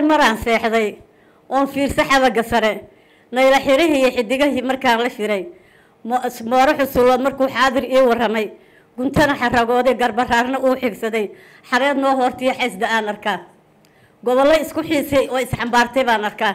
maraan seexday oon fiirsa xabaga sare nayla xirihii iyo xidigahii markaan la shiray mooro xusulood markuu xaadir ii waramay guntana xaragooday garbaraarna uu xigsaday xareed noo hoortiyo xaysda aan arkaa gobollo isku xiisay oo isxambaartay baan arkaa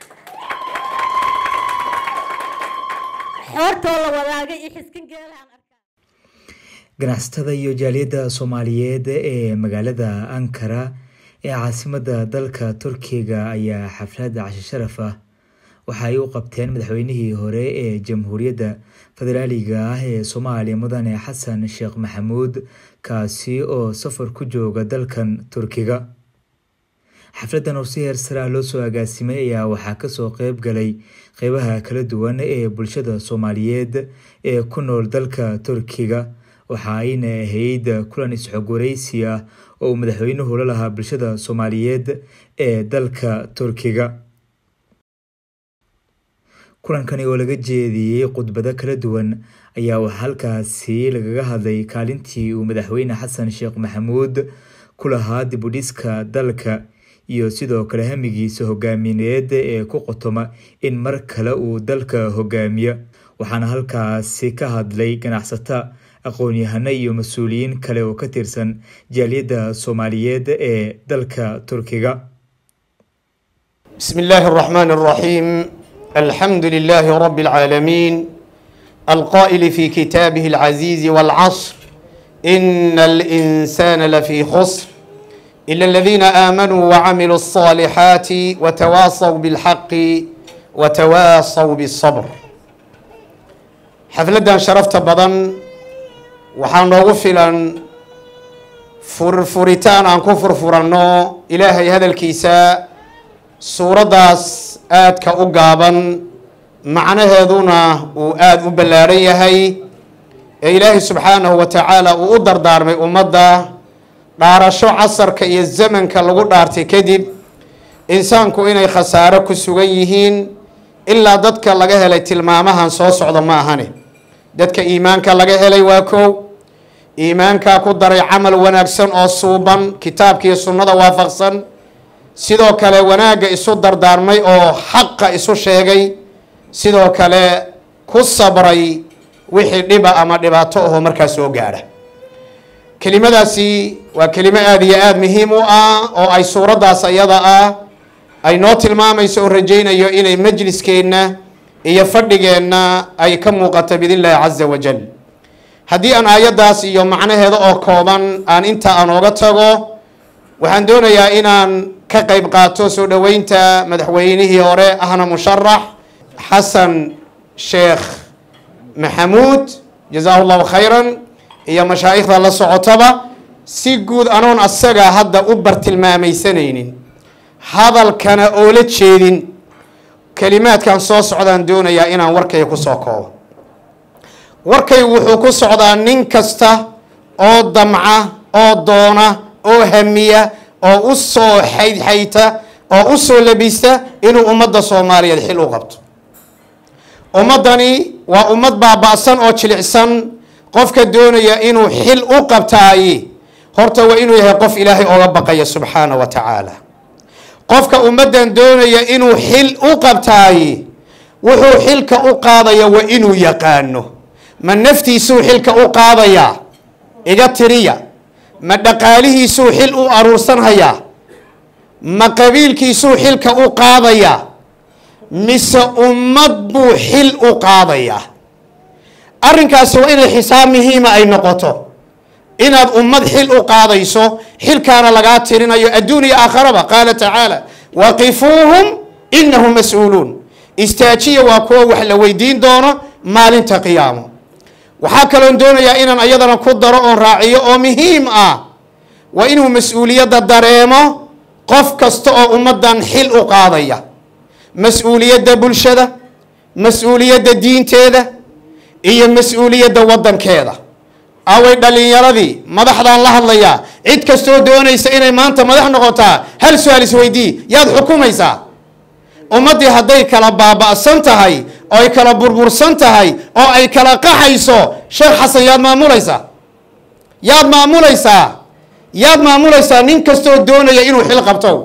xoortoo la wadaagay iyo xiskin geelaan arkaa ganacsatada iyo jaaliyadda soomaaliyeed ee magaalada ankara ee caasimadda dalka turkiga ayaa xafladda cashi sharaf ah waxa ay u qabteen madaxweynihii hore ee jamhuuriyadda federaaliga ah ee soomaaliya mudane xasan sheekh maxamuud kaasi oo safar ku jooga dalkan turkiga xafladdan oo si heer sare ah loo soo agaasimay ayaa waxaa kasoo qeyb galay qeybaha kala duwan ee bulshada soomaaliyeed ee ku nool dalka turkiga waxa ayna ahayd kulan isxog wareysi ah oo uu madaxweynuhu la lahaa bulshada soomaaliyeed ee dalka turkiga kulankani oo laga jeediyey khudbado kala duwan ayaa waxaa halkaasi lagaga hadlay kaalintii uu madaxweyne xasan sheekh maxamuud ku lahaa dibudhiska dalka iyo sidoo kale hamigiisa hogaamineed ee ku qotoma in mar kale uu dalka hogaamiyo waxaana halkaasi ka hadlay ganacsata aqoon-yahano iyo mas-uuliyiin kale oo ka tirsan jaaliyadda soomaaliyeed ee dalka turkiga بسم الله الرحمن الرحيم الحمد لله رب العالمين القائل في كتابه العزيز والعصر إن الإنسان لفي خسر إلا الذين آمنوا وعملوا الصالحات وتواصوا بالحق وتواصوا بالصبر حفلة شرفت بدن waxaan noogu filan furfuritaan aan ku furfuranno ilaahay hadalkiisa suuraddaas aadka u gaaban macnaheeduna uu aada u ballaadhan yahay ee ilaahay subxaanahu wa tacaala uu u dardaarmay ummadda dhaarasho casarka iyo zamanka lagu dhaartay kadib insaanku inay khasaaro ku sugan yihiin ilaa dadka laga helay tilmaamahan soo socda ma ahane dadka iimaanka laga helay waa kow iimaankaa ku daray camal wanaagsan oo suuban kitaabkiiyo sunnada waafaqsan sidoo kale wanaagga isu dardaarmay oo xaqa isu sheegay sidoo kale ku sabray wixii dhiba ama dhibaato ahoo markaa soo gaadha kelimadaasi waa kelimo aada iyo aada muhiim u ah oo ay suuraddaas ayada ah ay noo tilmaamayso oo rajaynayo inay majliskeenna iyo fadhigeenna ay ka muuqato biidn illaahi caza wajal haddii aan aayaddaas iyo macnaheeda oo kooban aan inta aan ooga tago waxaan doonayaa inaan ka qeyb qaato soo dhoweynta madaxweynihii hore ahna musharax xasan sheekh maxamuud jazaahu llahu khayran iyo mashaa'ikhda la socotaba si guud anoon asaga hadda u bartilmaamaysanaynin hadalkana oola jeedin kelimaadkan soo socdaan doonayaa inaan warkayga kusoo koobo warkaygu wuxuu ku socdaa nin kasta oo damca oo doona oo hamiya oo u soo xaydxayta oo u soo labista inuu ummadda soomaaliyeed xil u qabto ummaddani waa ummad baaba-san oo jilicsan qofka doonaya inuu xil u qabtaaye horta waa inuu yahay qof ilaahay ooga baqaya subxaana wa tacaala qofka ummaddan doonaya inuu xil u qabtaaye wuxuu xilka u qaadaya waa inuu yaqaano ma naftiisuu xilka u qaadayaa iga tiriya ma dhaqaalihiisuu xil u aruursanhayaa ma qabiilkiisuu xilka u qaadayaa mise ummad buu xil u qaadayaa arrinkaasi waa inay xisaab muhiima ay noqoto inaad ummad xil u qaadayso xilkaana lagaa tirinayo adduun iyo aakharaba qaala tacaala waqifuuhum inahum mas-uuluun istaajiya waa kuwa wax la weydiin doono maalinta qiyaamo waxaa kaloon doonayaa inaan ayadana ku daro oon raaciyo oo muhiim ah waa inuu mas-uuliyadda dareemo qof kasta oo ummaddan xil u qaadaya mas-uuliyadda bulshada mas-uuliyadda diinteeda iyo mas-uuliyadda waddankeeda away dhalinyaradii madaxdaan la hadlayaa cid kastoo doonaysa inay maanta madax noqotaa hal su-aal isweydii yaad xukumaysaa ummaddii hadday kala baaba'san tahay oo ay kala burbursan tahay oo ay kala qaxayso sheekh xasan yaad maamulaysaa yaad maamulaysaa yaad maamulaysaa nin kastoo doonaya inuu xil qabto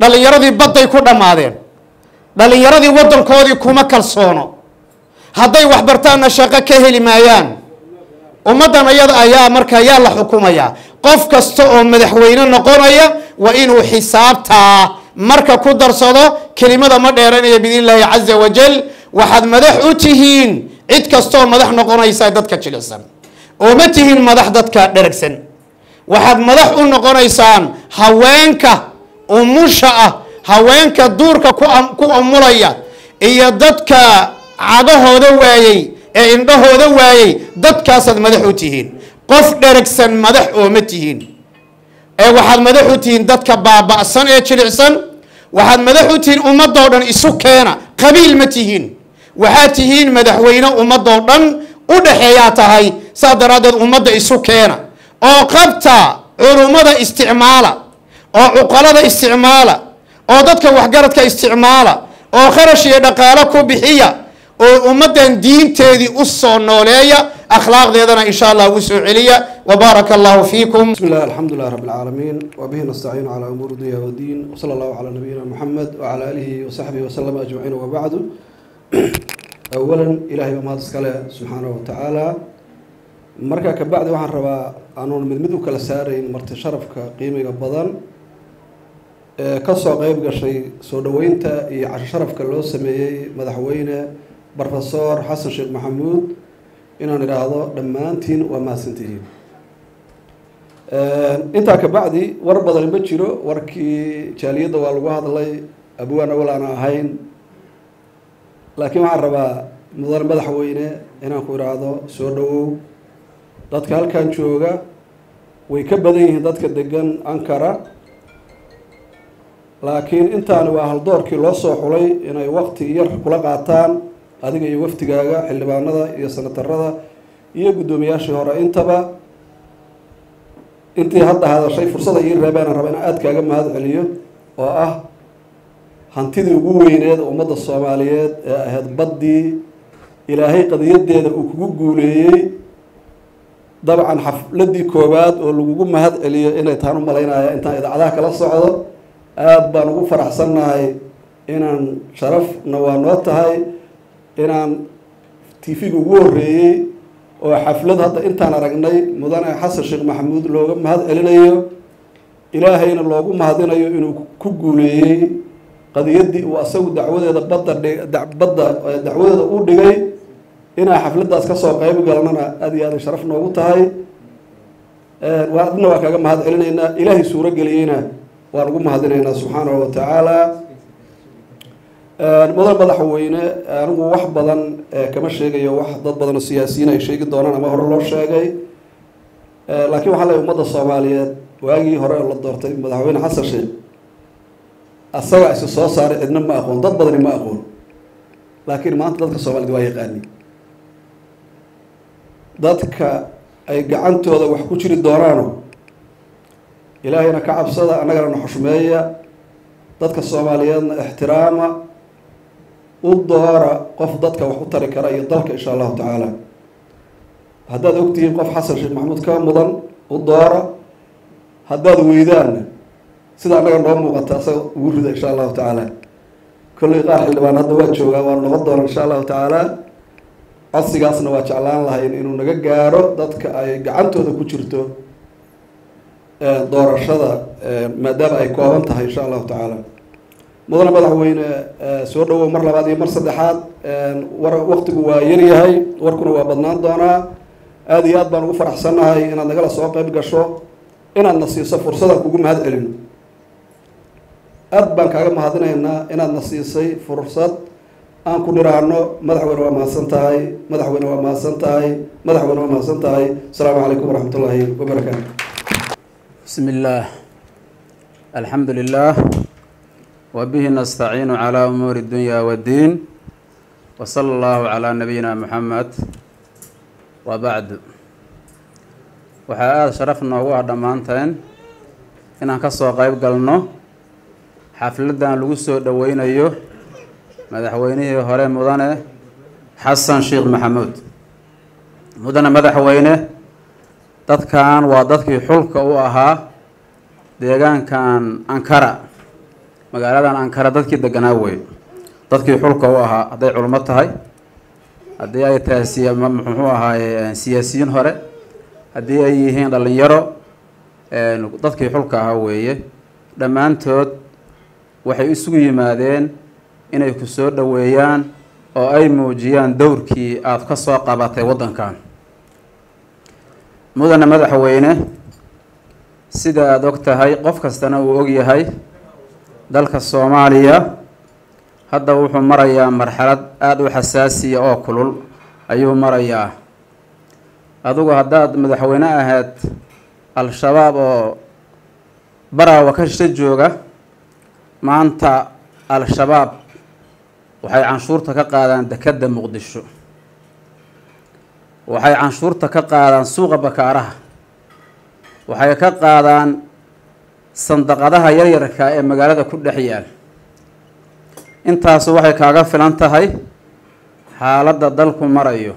dhallinyaradii badday ku dhammaadeen dhallinyaradii waddankoodii kuma kalsoono hadday waxbartaanna shaqo ka heli maayaan ummaddan ayada ayaa markaa yaa la xukumayaa qof kasta oo madaxweyne noqonaya waa inuu xisaabtaa marka ku darsado kelimada ma dheeranaya biidn illaahi caza wajal waxaad madax u tihiin cid kastaoo madax noqonaysa dadka jilicsan oo ma tihiin madax dadka dheragsan waxaad madax u noqonaysaan haweenka umusha ah haweenka duurka ku umulaya iyo dadka cagahooda waayey ee indhahooda waayey dadkaasaad madax u tihiin qof dheragsan madax oo ma tihiin ee waxaad madax u tihiin dadka baaba'san ee jilicsan waxaad madax u tihiin ummadoo dhan isu keena qabiil ma tihiin waxaad tihiin madaxweyne ummadoo dhan u dhexeeyaa tahay saas daraaddeed ummadda isu keena oo qabta culummada isticmaala oo cuqalada isticmaala oo dadka waxgaradka isticmaala oo kharash iyo dhaqaalo ku bixiya oo ummaddan diinteedii u soo nooleeya akhlaaqdeedana insha allah ugu soo celiya وبارك الله فيكم بسم الله الحمد لله رب العالمين وبه نستعين على أمور الدنيا والدين وصلى الله على نبينا محمد وعلى آله وصحبه وسلم أجمعين وبعد أولا إلهي وما تسكاله سبحانه وتعالى markaa kabacdi waxaan rabaa anuun mid mid u kala saarayn marti sharafka qiimiga badan ee kasoo qeyb gashay soo dhoweynta iyo casho sharafka loo sameeyey madaxweyne brofesor xasan sheekh maxamuud inaan idhaahdo dhammaantiin waa mahadsantihiin intaa kabacdi war badan ma jiro warkii jaaliyadda waa lagu hadlay abwaan awal aan ahayn laakiin waxaan rabaa mudan madaxweyne inaan ku idhaahdo soo dhowow dadka halkan jooga way ka badan yihiin dadka degan ankara laakiin intaani waa haldoorkii loo soo xulay inay wakti yar kula qaataan adiga iyo waftigaaga xildhibaanada iyo sanatarada iyo guddoomiyaashii hore intaba intii hadda hadashay fursada ii reebeenaan raba inaan aada kaaga mahad celiyo oo ah hantidii ugu weyneed ummadda soomaaliyeed ee ahayd baddii ilaahay qadiyadeeda uu kugu guuleeyey dabcan xafladii koowaad oo lagugu mahad celiyo inay taan u malaynaya intaan idaacadaha kala socdo aada baan ugu faraxsannahay inaan sharafna waa noo tahay inaan tv-ga ugu horreeyey oo xaflad hadda intaan aragnay mudane xasan sheekh maxamuud looga mahad celinayo ilaahayna loogu mahadinayo inuu ku guuleeyey qadiyaddii uu asagu dacwadeeda badda badda dacwadeeda u dhigay inaa xafladdaas kasoo qeyb galnana aada iyo aaday sharaf noogu tahay adna waa kaaga mahad celinaynaa ilaahay suuro geliyeyna waan ugu mahadinaynaa subxaanahu wa tacaala mudan madaxweyne anigu wax badan kama sheegayo wax dad badan oo siyaasiyiin ay sheegi doonaan ama hore loo sheegay laakiin waxaa leeyahy ummadda soomaaliyeed waagii hore oo la doortay madaxweyne xasan sheekh asaga isi soo saaray cidna ma aqoon dad badani ma aqoon laakiin maanta dadka soomaaliyed waa yaqaani dadka ay gacantooda wax ku jiri doonaano ilaahayna ka cabsada annagana na xushmeeya dadka soomaaliyeedna ixtiraama u doora qof dadka wax u tari kara iyo dalka insha allahu tacaala haddaad ogtihiin qof xasan sheekh maxamuud ka mudan u doora haddaad weydaanna sida annaga noo muuqata asaga ugu rida insha allahu tacaala kolley qaar xildhibaan hadda waa joogaa waanu noqon doona insha allahu tacaala codsigaasna waa jeclaan lahayn inuu naga gaaro dadka ay gacantooda ku jirto doorashada maadaama ay kooban tahay insha allahu tacaala mudane madaxweyne soo dhawow mar labaad iyo mar saddexaad war waktigu waa yaryahay warkuna waa badnaan doonaa aada iyo aad baan ugu faraxsannahay inaad nagala soo qeyb gasho inaadna siiso fursadaan kugu mahad celino aad baan kaaga mahadinaynaa inaadna siisay fursad aan ku niraahno madaxweyne waa mahadsan tahay madaxweyne waa mahadsan tahay madaxweyne waa mahadsan tahay asalaamu calaykum waraxmat ullaahi wabarakaatu بسم الله الحمد لله وبه نستعين على أمور الدنيا والدين وصلى الله على نبينا محمد وبعد waxaa aada sharaf noogu ah dhammaanteen inaan ka soo qeyb galno xafladdan lagu soo dhoweynayo madaxweynihii hore mudane xasan sheekh maxamuud mudane madaxweyne dadkan waa dadkii xulka u ahaa deegaankan ankara magaaladan ankara dadkii deganaa wey dadkii xulka u ahaa hadday culmo tahay haddii ay tahay siya muxuu ahaaye siyaasiyiin hore haddii ay yihiin dhalinyaro dadkii xulka ahaa weeye dhammaantood waxay isugu yimaadeen inay ku soo dhoweeyaan oo ay muujiyaan dowrkii aada ka soo qabatay waddankan mudane madaxweyne sida aada og tahay qof kastana uu og yahay dalka soomaaliya hadda wuxuu marayaa marxalad aada u xasaasiya oo kulul ayuu marayaa adugu haddaad madaxweyne ahayd al-shabaab oo baraawa ka shisho jooga maanta al-shabaab waxay canshuurta ka qaadaan dekedda muqdisho waxay canshuurta ka qaadaan suuqa bakaaraha waxay ka qaadaan sandaqadaha yaryarka ee magaalada ku dhex yaal intaasu waxay kaaga filan tahay xaaladda dalku marayo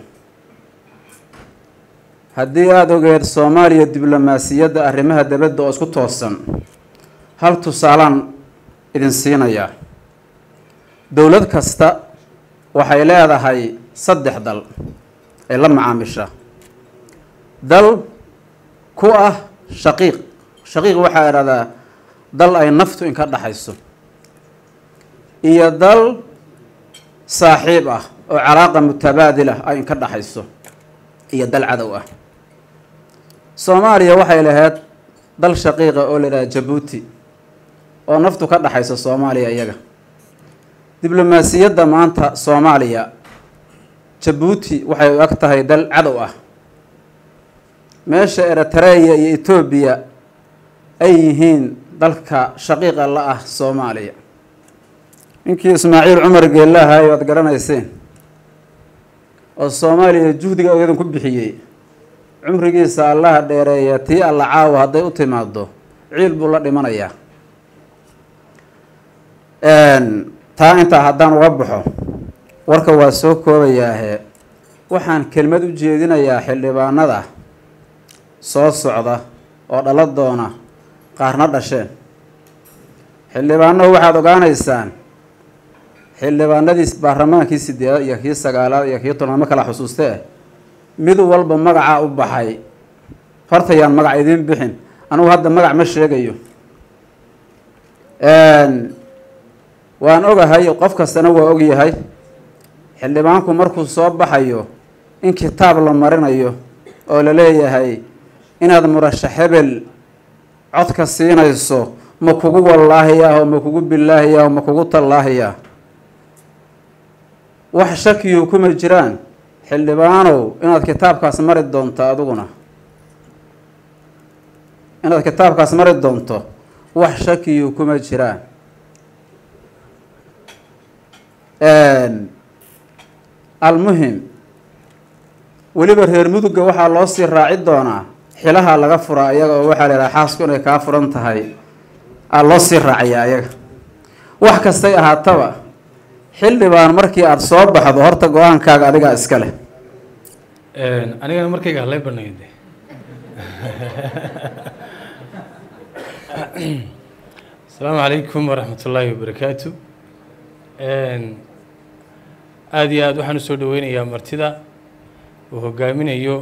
haddii aada ogeed soomaaliya diblomaasiyadda arrimaha dibadda oo isku toosan hal tusaalaan idin siinayaa dowlad kasta waxay leedahay saddex dal ay la macaamisha dal ku ah shaqiiq shaqiiq waxaa idhahdaa dal ay naftu inka dhaxayso iyo dal saaxiib ah oo calaaqa mutabaadil ah ay inka dhaxayso iyo dal cadow ah soomaaliya waxay lahayd dal shaqiiqa oo la yidhaha jabuuti oo naftu ka dhaxayso soomaaliya iyaga diblomaasiyadda maanta soomaaliya jabuuti waxay u eg tahay dal cadow ah meesha eritreya iyo etoobiya ay yihiin dalka shaqiiqa la ah soomaaliya ninkii ismaaciil cumar geellahay waad garanayseen oo soomaaliya juhdiga ogeedan ku bixiyey cumrigiisa allaha dheereeya tii alla caawa hadday u timaado ciil buu la dhimanayaa taa intaa haddaan uga baxo warka waa soo koobayaahe waxaan kelmad u jeedinayaa xildhibaanada soo socda oo dhala doona qaarna dhasheen xildhibaanahu waxaad ogaanaysaan xildhibaanadii baarlamaankii sideedaad iyo kii sagaalaad iyo kii tobnaad ma kala xusuustee mid walba magacaa u baxay hortayaan magac idiin bixin anugu hadda magac ma sheegayo waan ogahay qof kastana waa ogyahay xildhibaanku markuu soo baxayo in kitaab la marinayo oo la leeyahay inaad murashax hebel codka siinayso ma kugu wallaahiyaah oo ma kugu bilaahiyaah oo ma kugu tallaahiyaah wax shakiyu kuma jiraan xildhibaanow inaad kitaabkaas mari doonto adiguna inaad kitaabkaas mari doonto wax shakiyu kuma jiraan almuhim weliba reer mudugga waxaa loo sii raaci doonaa xilaha laga furaa iyaga oo waxaa la yidhaha xaasku inay kaa furan tahay aa loo sii raacayaa iyaga wax kastay ahaataba xildhibaan markii aada soo baxdo horta go-aankaaga adigaa iska leh anigana markayga halay banayde asalaamu calaykum waraxmat ullaahi wabarakaatu aada iyo aada waxaan usoo dhaweynayaa martida uu hogaaminayo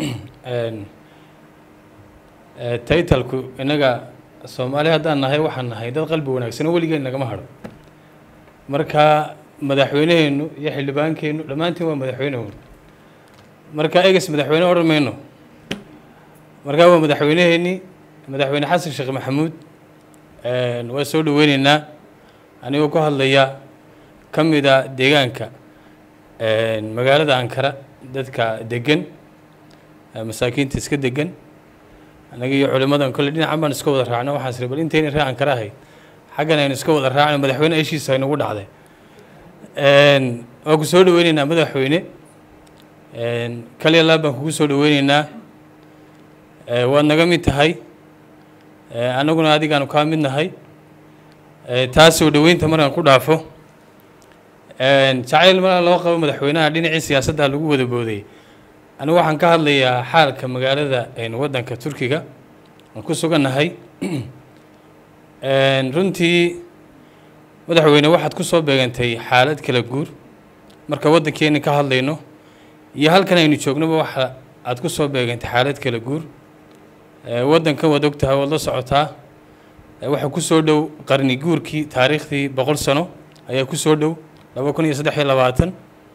taytalku innaga soomaali haddaan nahay waxaan nahay dad qalbi wanaagsan oo weligeen nagama hadho marka madaxweyneheenu iyo xildhibaankeennu dhammaantiin waa madaxweynehu marka eges madaxweyne odhan mayno markaa waa madaxweyneheenii madaxweyne xasan sheekh maxamuud waa soo dhaweyneynaa anigoo ku hadlaya ka mida deegaanka magaalada ankara dadka degan masaakiinta iska degan anaga iyo culimadan kolle dhinacan baan iska wada raacno waxaan siri bal intayna ree ankara ahayd xaggan aynu iska wada raacno madaxweyne eshiisa aynugu dhacday waan ku soo dhaweyneynaa madaxweyne kaliya laab baan kugu soo dhaweyneynaa waad naga mid tahay annaguna adigaanu kaa mid nahay taas soo dhaweynta markaan ku dhaafo jacayl mar loo qabo madaxweynaha dhinacii siyaasadda lagu wada booday anigu waxaan ka hadlayaa xaalka magaalada waddanka turkiga aan ku sugannahay runtii madaxweyne waxaad ku soo beegantay xaalad kala guur marka waddankeena ka hadlayno iyo halkan aynu joognoba waxa aad ku soo beegantay xaalad kala guur waddankan waad og tahay waad la socotaa waxaa ku soo dhow qarni guurkii taariikhdii boqol sano ayaa ku soo dhow laba kun iyo saddex iyo labaatan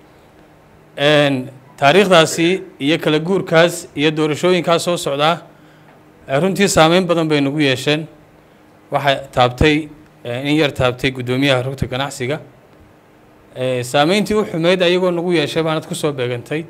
taariikhdaasi iyo kala guurkaas iyo doorashooyinkaas soo socdaa runtii saameyn badan bay nagu yeesheen waxay taabtay in yar taabtay guddoomiyaha rugta ganacsiga saameyntii u xumeyd ayagoo nagu yeeshay baanad ku soo beegantay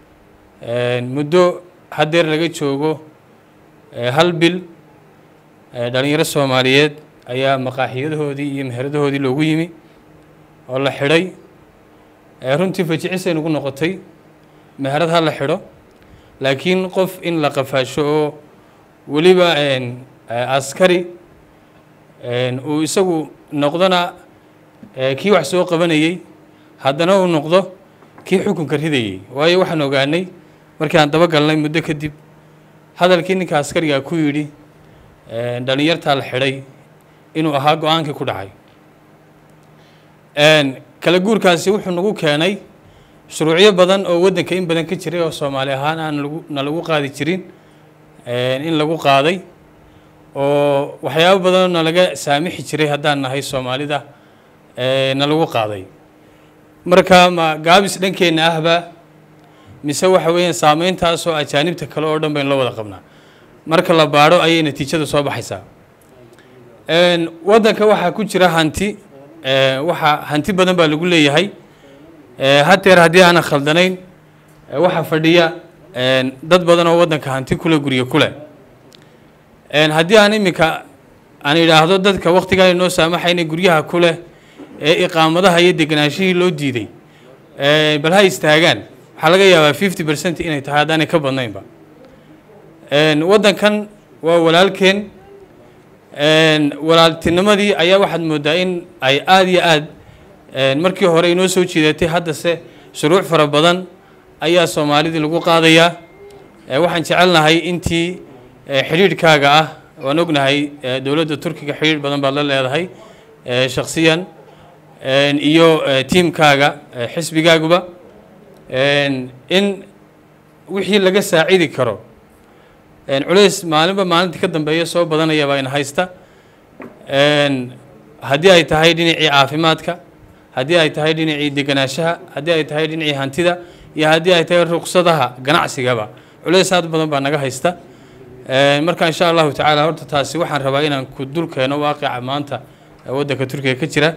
muddo haddeer laga joogo hal bil dhalinyaro soomaaliyeed ayaa maqaaxiyadahoodii iyo meheradahoodii loogu yimi oo la xidhay runtii fajicisay nagu noqotay meherad ha la xidho laakiin qof in la qafaasho oo weliba askari uu isagu noqdona kii wax soo qabanayey haddana uu noqdo kii xukunka ridayey waayo waxaan ogaanay markii aan daba galnay muddo kadib hadalkii ninka askarigaa ku yidhi dhalinyartaa la xidhay inuu ahaa go-aankii ku dhacay kala guurkaasi wuxuu nagu keenay shuruucyo badan oo waddanka in badan ka jiray oo soomaali ahaan aan lagu na lagu qaadi jirin in lagu qaaday oo waxyaabo badanoo nalaga saamixi jiray haddaan nahay soomaalida na lagu qaaday marka ma gaabis dhankeenna ahba mise waxa weeyaan saameyntaasoo ajaanibta kale oo dhan baynu la wada qabnaa marka la baadho ayay natiijada soo baxaysaa waddanka waxaa ku jira hanti waxaa hanti badan baa lagu leeyahay hadeer haddii aanan khaldanayn waxaa fadhiya dad badan oo waddanka hanti kule guryo kule haddii aan iminka aan idhaahdo dadka waktigaa inoo saamaxayna guryaha kuleh ee iqaamadaha iyo deganaashihii loo diiday bal ha istaagaan waxaa laga yaabaa fifty percent inay tahay haddaanay ka badnaynba waddankan waa walaalkeen walaaltinimadii ayaa waxaad moodaa in ay aada iyo aad markii hore inoo soo jiidatay haddase shuruuc fara badan ayaa soomaalidii lagu qaadayaa waxaan jecelnahay intii xidhiidhkaaga ah waan ognahay dowladda turkiga xidhiidh badan baad la leedahay shaksiyan iyo tiimkaaga xisbigaaguba in wixii laga saacidi karo culays maalinba maalinta ka dambeeya soo badanaya baa ina haysta haddii ay tahay dhinacii caafimaadka haddii ay tahay dhinacii deganaanshaha haddii ay tahay dhinacii hantida iyo haddii ay tahay ruqsadaha ganacsigaba culays aad badan baa naga haysta marka insha allahu tacaala horta taasi waxaan rabaa inaan ku dul keeno waaqica maanta waddanka turkiga ka jira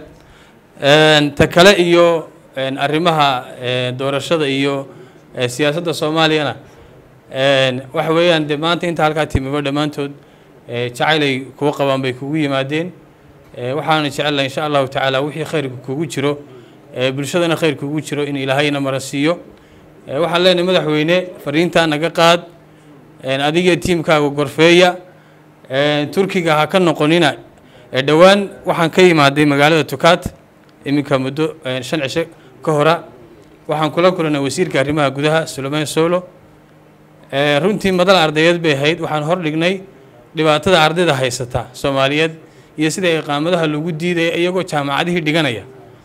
ta kale iyo arrimaha doorashada iyo siyaasadda soomaaliyana waxa weeyaan de maanta inta halkaa timiba dhammaantood jacaylay kuwa qabaan bay kugu yimaadeen waxaana jecelahay insha allahu tacaala wixii khayrka kugu jiro bulshadana khayr kugu jiro in ilaahayna mara siiyo waxaan leenahay madaxweyne fariintaa naga qaad adiga tiimkaaga gorfeeya turkiga ha ka noqonina dhowaan waxaan ka yimaaday magaalada tukaat iminka muddo shan cisho ka hora waxaan kula kulanay wasiirka arrimaha gudaha sulaymaan solo runtii madal ardayeed bay ahayd waxaan hor dhignay dhibaatada ardayda haysata soomaaliyeed iyo sida iqaamadaha lagu diidaya iyagoo jaamacadihii dhiganaya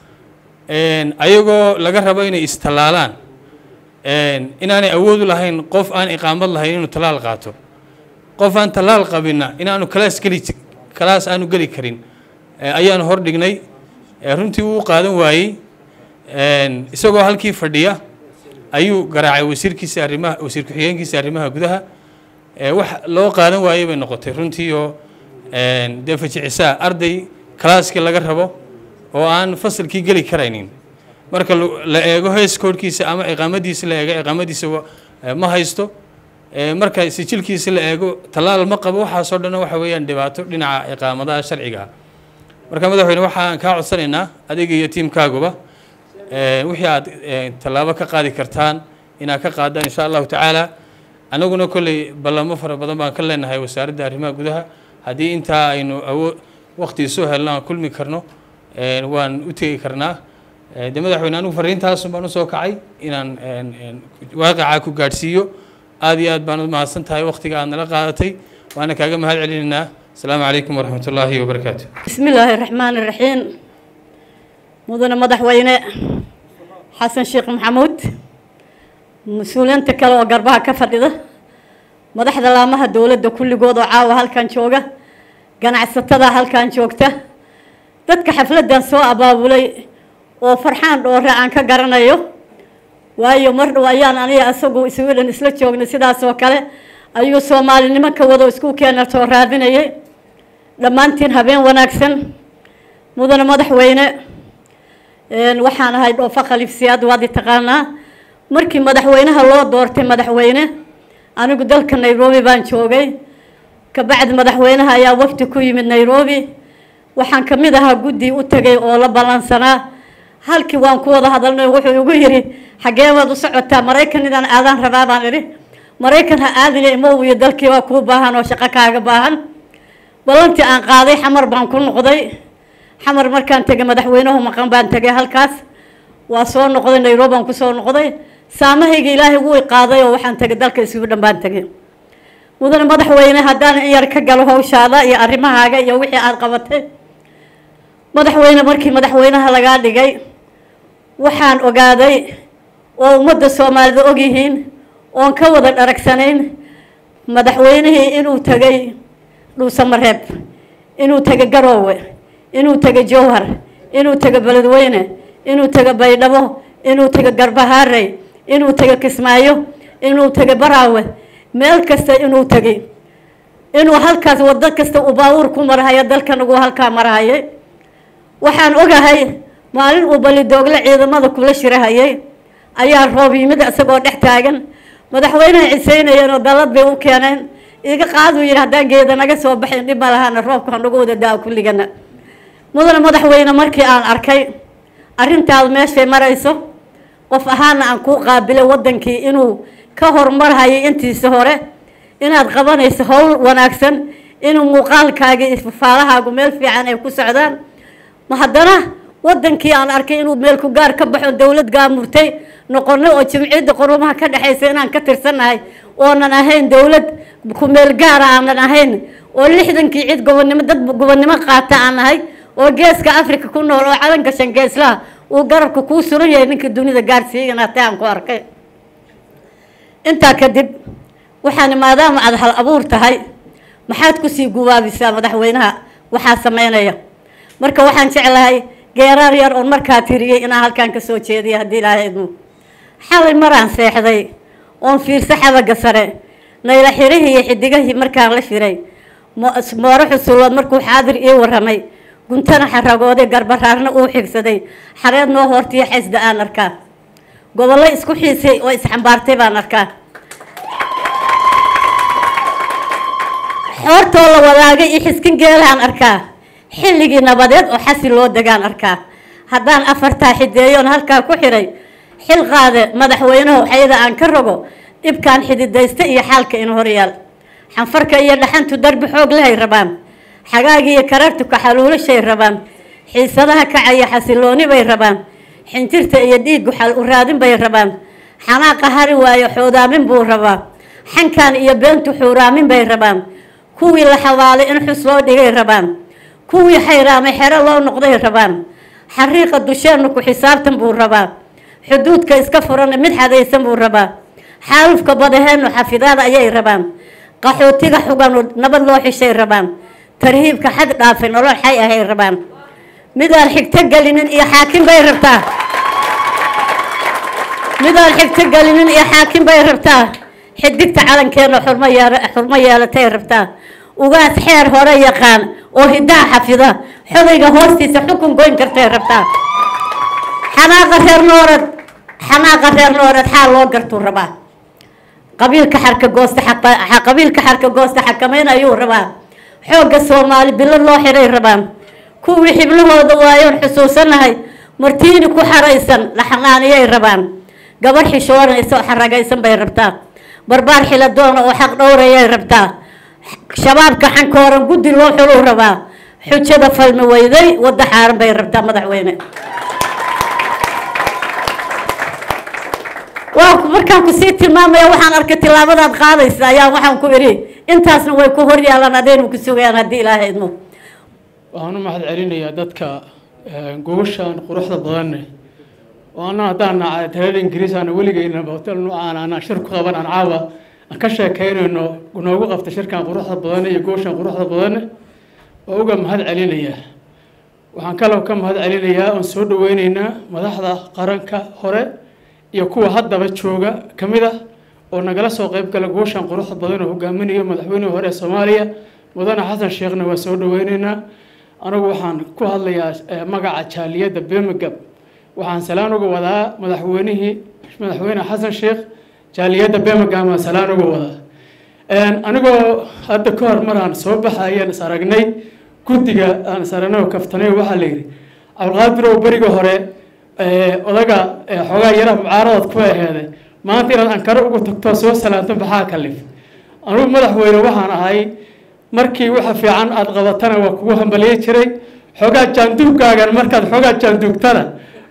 ayagoo laga rabo inay istallaalaan inaanay awoodu lahayn qof aan iqaamad lahayn inuu tallaal qaato qof aan tallaal qabinna inaanu kalaas geli kalaas aanu geli karin ayaanu hor dhignay runtii wuu qaadan waayey isagoo halkii fadhiya ayuu garaacay wasiirkiisa arrimaha wasiir ku-xigeenkiisa arrimaha gudaha wax loo qaadan waayey bay noqotay runtii oo dee fajicisaa arday kalaaskii laga rabo oo aan fasalkii geli karaynin marka la eego hees koodhkiisa ama iqaamadiisa la eego iqaamadiisa ma haysto marka sijilkiisa la eego tallaal ma qabo waxaasoo dhan waxa weeyaan dhibaato dhinaca iqaamadaha sharciga ah marka madaxweyne waxaan kaa codsanaynaa adiga iyo tiimkaaguba wixii aad tallaabo ka qaadi kartaan inaad ka qaadaan insha allahu tacaala anaguna kolley ballamo fara badan baan ka leenahay wasaaradda arrimaha gudaha haddii intaa aynu awoo waqti soo helno aan kulmi karno waan u tegi karnaa de madaxweyne anigu fariintaasun baan usoo kacay inaan waaqicaa ku gaadhsiiyo aada iyo aad baan u mahadsan tahay waqtiga aad nala qaadatay waana kaaga mahad celinaynaa asalaamu calaykum waraxmat ullaahi wabarakaatu بسم الله الرحمن الرحيم mudane madaxweyne xasan sheekh maxamuud mas-uuliyiinta kale oo garbaha ka fadhida madaxda laamaha dowladda kulligood oo caawa halkan jooga ganacsatada halkan joogta dadka xafladdan soo abaabulay oo farxaan dhoore aan ka garanayo waayo mar dhow ayaan aniga isagu isugu dhan isla joognay sidaas oo kale ayuu soomaalinimo ka wado isku keena soo raadinayay dhammaantiin habeen wanaagsan mudane madaxweyne waxaan ahay dhoofa khaliifsiyaad waad i taqaanaa markii madaxweynaha loo doortay madaxweyne anigu dalka nairobi baan joogay kabacdi madaxweynaha ayaa wafdi ku yimid nairobi waxaan ka mid ahaa guddi u tegay oo la ballansanaa halkii waan ku wada hadalnay wuxuu igu yidhi xaggee waad u socotaa maraykan idaan aadaan rabaa baan idhi maraykan ha aadina imow iyo dalkii waa kuu baahan oo shaqo kaaga baahan ballantii aan qaaday xamar baan ku noqday xamar markaan tegay madaxweynuhu maqan baan tegay halkaas waa soo noqday nairobi baan kusoo noqday saamahayga ilaahay wuu qaaday oo waxaan tegay dalka isugu dhan baan tegay mudane madaxweyne haddaan in yar ka galo hawshaada iyo arrimahaaga iyo wixii aada qabatay madaxweyne markii madaxweynaha lagaa dhigay waxaan ogaaday oo ummadda soomaalida ogyihiin oon ka wada dharagsanayn madaxweynihii inuu tegay dhuusamareeb inuu tegay garoowe inuu tegay jowhar inuu tegay beledweyne inuu tegay baydhabo inuu tegay garbahaarey inuu tegay kismaayo inuu tegay baraawe meel kasta inuu tegay inuu halkaas wado kasta uu baabuur ku marhayo dalkan ugu halkaa marhayay waxaan ogahay maalin uu balidoogle ciidamada kula shirahayay ayaa roob yimid isagoo dhex taagan madaxweyneha ciseynayeen oo dalad bay u keeneen iga qaaduu yidhi haddaan geeda naga soo baxayn dhib ma lahaana roobka hanagu wada daa kulligana mudane madaxweyne markii aan arkay arrintaadu meeshay marayso qof ahaana aan kuu qaabilay waddankii inuu ka horumarhayay intiisa hore inaad qabanayso howl wanaagsan inuu muuqaalkaaga iyo fafaalahaagu meel fiican ay ku socdaan ma haddana waddankii aan arkay inuu meel ku gaar ka baxo dowlad gaamurtay noqonay oo jimciyadda qorumaha ka dhexaysa inaan ka tirsannahay oonan ahayn dowlad ku meel gaara aanan ahayn oo lixdankii cid gobonnimo dad gobonnimo qaata aan nahay oo geeska africa ku nool oo calanka shangeeslaha uu garabka kuu suran yahay ninka dunida gaarsiiya inaatay aan ku arkay intaa kadib waxaani maadaama aada hal abuur tahay maxaad kusii gubaabisaa madaxweynaha waxaa sameynaya marka waxaan jeclahay geeraar yar oon markaa tiriyey inaan halkaan kasoo jeediya haddii ilaahay idmo xalay maraan seexday oon fiirsa xabaga sare nayla xirihii iyo xidigahii markaan la shiray mooro xusulood markuu xaadir ii waramay guntana xaragooday garbaraarna uu xigsaday xareed noo hoortiyo xaysda aan arkaa gobollo isku xiisay oo isxambaartay baan arkaa xoortoo la wadaagay iyo xiskin geelahaan arkaa xilligii nabadeed oo xasi loo degaan arkaa haddaan afartaa xideeyoon halkaa ku xiray xil qaade madaxweynahu xayada aan ka rogo dhibkaan xididaysta iyo xaalka in horyaal xanfarka iyo dhaxantu darbi xoog lehay rabaan xagaagi iyo karartu kaxaluulashay rabaan xiisadaha kacaya xasilooni bay rabaan xinjirta iyo dhiiggu xal u raadin bay rabaan xanaaqa hari waayo xoodaamin buu rabaa xankan iyo beentu xuuraamin bay rabaan kuwii la xawaalay in xus loo dhigay rabaan kuwii xayraamay xero loo noqday rabaan xariiqa dusheennu ku xisaabtan buu rabaa xuduudka iska furana mid xadaysan buu rabaa xaalufka badaheennu xafidaada ayay rabaan qaxootiga xuganu nabad loo xishay rabaan tarhiibka xad dhaafay nolol xay ahay rabaan midaan xigto gelinin iyo xaakim bay rabtaa midaan xigto gelinin iyo xaakim bay rabtaa xidigta calankeena xurmo yeel xurmo yeelatay rabtaa ugaas xeer hore yaqaan oo hidaha xafida xodayga hoostiisa xukun goyn kartay rabtaa xanaaqa reer noorad xanaaqa reer noorad xaal loo gartuu rabaa qabiilka xarka goosta qabiilka xarka goosta xakameyn ayuu rabaa xoogga soomaali bilad loo xiray rabaan kuwii xiblahooda waayoon xusuusanahay martiini ku xaraysan la xanaaniyay rabaan gabar xishoonaysa oo xaragaysan bay rabtaa barbaar xiladoona oo xaq dhowrayay rabtaa shabaabka xankooran guddi loo xuluu rabaa xujada falmi weyday wadda xaaran bay rabtaa madaxweyne waa markaan kusii tilmaamaya waxaan arkay tilaabadaad qaadaysa ayaa waxaan ku idhi intaasna way ku hor yaalaan adaynu ku sugayaan haddii ilaahay idmo waxaan u mahad celinayaa dadka gogoshaan quruxda badanne oo anna haddaan talada ingiriis aana weligeyna hotel nuucaan aanaan shir ku qaban aan caawa aan ka sheekeynayno noogu qabta shirkan quruxda badanne iyo gogoshaan quruxda badanne oo uga mahad celinayaa waxaan kaloo ka mahad celinayaa oon soo dhaweyneynaa madaxda qaranka hore iyo kuwa haddaba jooga ka mid ah oo nagala soo qeyb gala gooshan quruxda badan oo hogaaminayo madaxweynihii hore ee soomaaliya mudane xasan sheekhna waa soo dhaweyneynaa anigu waxaan ku hadlayaa magaca jaaliyadda birmingham waxaan salaan uga wadaa madaxweynihii madaxweyne xasan sheekh jaaliyadda birmingham aan salaan uga wadaa anigoo hadda ka hor maraan soo baxayaan is aragnay guddiga aan is aragnay oo kaftanay waxaa la yidhi cabdulqaadirow beriga hore odaga xoogaa yaraha mucaaradaad ku aheeday maanta inaad ankaro ugu tagto soo salaanto maxaa kalif anugu madaxweyne waxaan ahay markii waxa fiican aad qabatana waa kugu hambaliyi jiray xoogaa jaanduugaagan markaad xoogaa jaanduugtana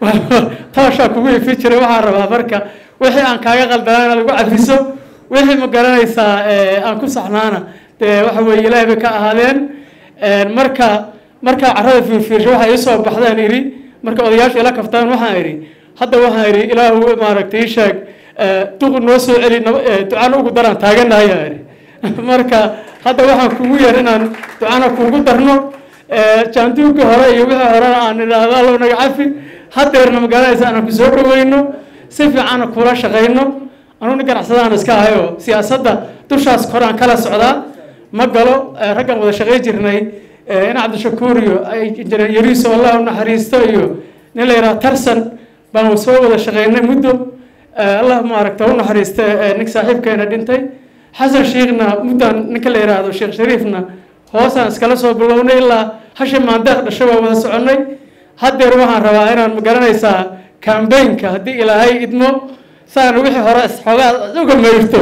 taashaa kugu ifi jiray waxaan rabaa marka wixii aan kaaga qaldanaa inaad ugu cafiso wixii ma garanaysaa aan ku saxnaana dee waxa weeye ilaahay bay ka ahaadeen marka markaa carrada fiirfiirsha waxaa iisoo baxdaan idhi marka odayaasha ila kaftaan waxaan idhi hadda waxaan idhi ilaahu maaragtay ii sheeg duqu noo soo celi ducana ugu daraan taaganahay aan idhi marka hadda waxaan kugu yar inaan ducana kuugu darno jaanduugii hore iyo wixii horena aan idhaahdo allow naga cafi hadeerna magaranaysa aanan ku soo dhaweyno si fiicanna kula shaqayno anugu nin ganacsadaan iska ahay oo siyaasadda dushaas kore aan kala socdaa ma galo raggan wada shaqayn jirnay in cabdishakuur iyo injineer yariiso allah u naxariisto iyo nin la yidhaha tarsan baan soo wada shaqaynay muddo allah maaragta u naxariista nin saaxiibkeena dhintay xasan sheekhna muddan ninka la yidhaahdo sheekh shariifna hoosaan iskala soo bilownay ilaa hashi maandeeq dhasho waa wada soconnay haddeer waxaan rabaa inaan magaranaysaa kambaynka haddii ilaahay idmo saan wixii hore xoogaa uga mayrto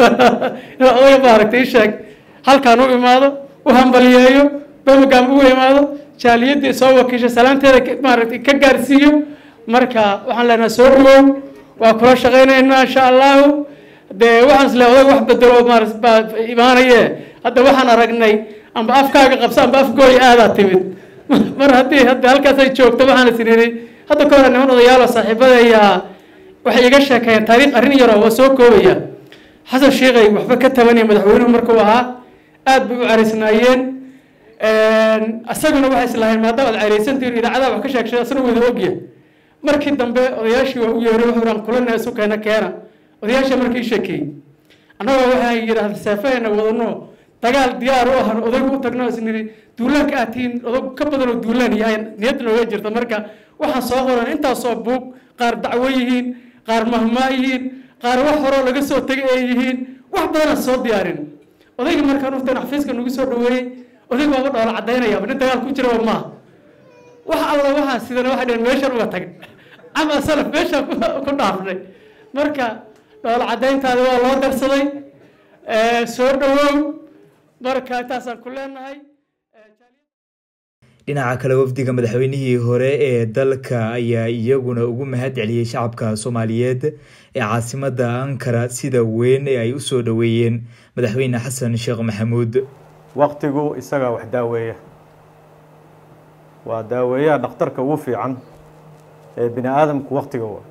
inaa odaga maaragta ii sheeg halkaan u imaado u hambaliyeeyo birmingham ugu imaado jaaliyaddii soo wakiisha salaanteeda maaragtay ka gaarsiiyo marka waxaan leenahay soo dhawow waa kula shaqaynaynaa insha allahu dee waxaan isle odag wax bedelo maarata baa imaanaye hadda waxaan aragnay amba afkaaga qabsa amba afgooy aadaa timid mar haddii hadda halkaas ay joogto waxaan is niri hadda ka hore niman odayaalo saaxiibada ayaa waxay iga sheekeeyeen taariikh arrin yaro waa soo koobaya xasan sheekhay waxba ka tabanaya madaxweynuhu markuu ahaa aad bay u caraysnaayeen isaguna waxay islahayn maadaama aad caraysantihin idaacadaha wax ka sheegshay asna wada ogya markii dambe odayaashii waa u yeeray wuxuu aan kulana isu keena keena odayaasha markii ii sheekeeyey annagoo waxay yidhaahda seefahayna wadano dagaal diyaar u ahan odaygu u tagno is niri duulaanka aad tihiin odag ka badan oo duulaan yahay niyad nooga jirta marka waxaan soo qoran intaasoo buug qaar dacwo yihiin qaar mahmaa yihiin qaar wax horoo laga soo tegay ay yihiin wax badanaan soo diyaarin odayga markaan uftan xafiiska nagu soo dhaweeyey odayg waaba dhoola cadaynayaaba nin dagaal ku jiraba maaha wax alla waxaan sidana waxay dhaheen meeshan uga tag ama salaf meeshaan ku dhaafnay marka dhoola cadayntaada waa loo darsaday soo dhawow marka intaasaan ku leenahay dhinaca kale wafdiga madaxweynihii hore ee dalka ayaa iyaguna ugu mahad celiyey shacabka soomaaliyeed ee caasimada ankara sida weyn ee ay usoo dhaweeyeen madaxweyne xasan sheekh maxamuud waqtigu isagaa wax daaweeya waa daaweeyaha dhakhtarka ugu fiican ee bini aadamku waktiga wa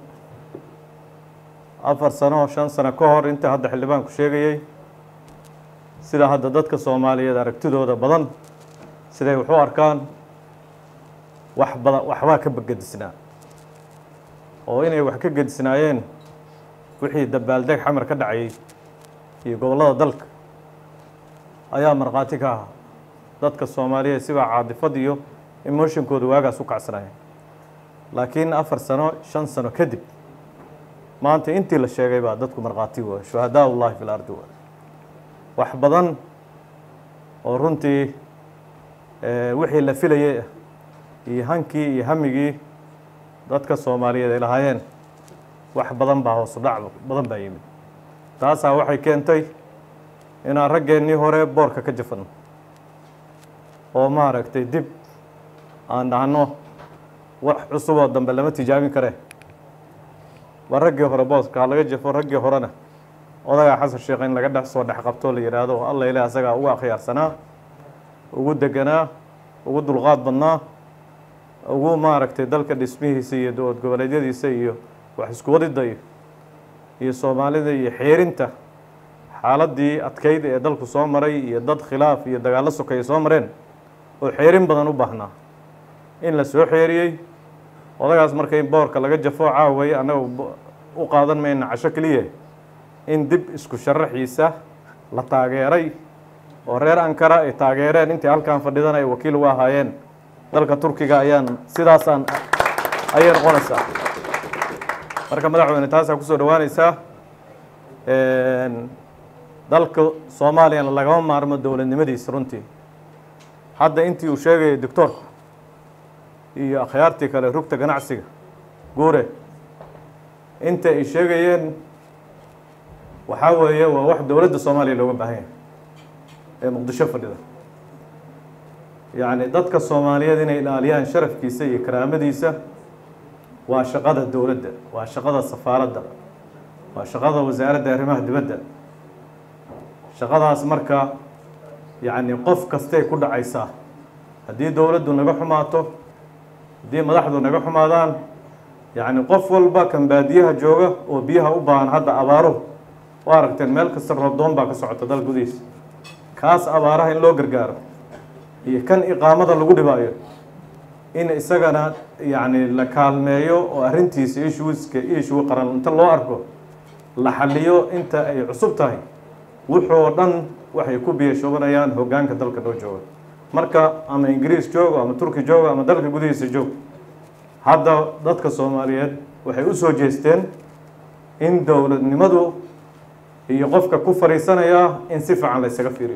afar sano shan sano ka hor inta hadda xildhibaanku sheegayey sida hadda dadka soomaaliyeed aragtidooda badan siday wax u arkaan wax badan waxbaa ka gedisnaa oo inay wax ka gedisnaayeen wixii dabaaldeg xamar ka dhacayay iyo gobollada dalka ayaa markhaati ka ahaa dadka soomaaliyeed sibaa caadifad iyo emotionkooda waagaas u kacsanaya laakiin afar sano shan sano kadib maanta intii la sheegay baa dadku markhaati waay shuhadaa ullahi fi lardi waay wax badan oo runtii wixii la filayay ah iyo hankii iyo hamigii dadka soomaaliyeed ay lahaayeen wax badan baa hoosu dhac badan baa yimid taasaa waxay keentay inaan raggeennii hore boorka ka jafanno oo maaragtay dib aan dhahno wax cusuboo dambe lama tijaabin karee waa raggii hore booska ha laga jafo raggii horena odagaa xasan sheekh in laga dhex soo dhex qabtoo la yidhaahdo alla ilaah asagaa ugu akhyaarsanaa ugu deganaa ugu dulqaad badnaa ugu maaragtay dalka dhismihiisa iyo dowlad goboleedyadiisa iyo wax isku wadida iyo iyo soomaalida iyo xeerinta xaaladii adkeyd ee dalku soo maray iyo dad khilaaf iyo dagaallo sokeeye soo mareen oo xeerin badan u baahnaa in la soo xeeriyey odagaas marka in boorka laga jafo caaway annaga u qaadan mayna casho keliya in dib isku sharaxiisa la taageeray oo reer ankara ay taageereen intii halkan fadhidan ay wakiil uga ahaayeen dalka turkiga ayaan sidaasaan ayay noqonaysaa marka madaxweyne taasaa kusoo dhawaanaysaa dalka soomaaliyana lagama maarmo dowladnimadiisa runtii hadda intii uu sheegayay doctoorku iyo akhyaartii kale rugta ganacsiga guure inta ay sheegayeen waxaa weeye waa wax dowladda soomaaliya looga baahan yahay ee muqdisho fadhida yacni dadka soomaaliyeed inay ilaaliyaan sharafkiisa iyo karaamadiisa waa shaqada dowladda waa shaqada safaaradda waa shaqada wasaaradda arrimaha dibadda shaqadaas marka yacni qof kastay ku dhacaysaa haddii dowladdu naga xumaato haddii madaxdu naga xumaadaan yacni qof walba kan baadiyaha jooga oo biyaha u baahan hadda abaaruhu waa aragteen meel kasta roobdoon baa ka socota dal gudihiisa kaas abaaraha in loo gargaaro iyo kan iqaamada lagu dhibaayo in isagana yacni la kaalmeeyo oo arrintiisa ishuiska ishuu qaran inta loo arko la xaliyo inta ay cusub tahay wuxuu dhan waxay ku biyashoobanayaan hoggaanka dalka noo jooga marka ama ingiriis joogo ama turki joogo ama dalka gudihiisa joog hadda dadka soomaaliyeed waxay u soo jeesteen in dowladnimadu iyo qofka ku fadhiisanaya in si fiican la ysaga fiiriyo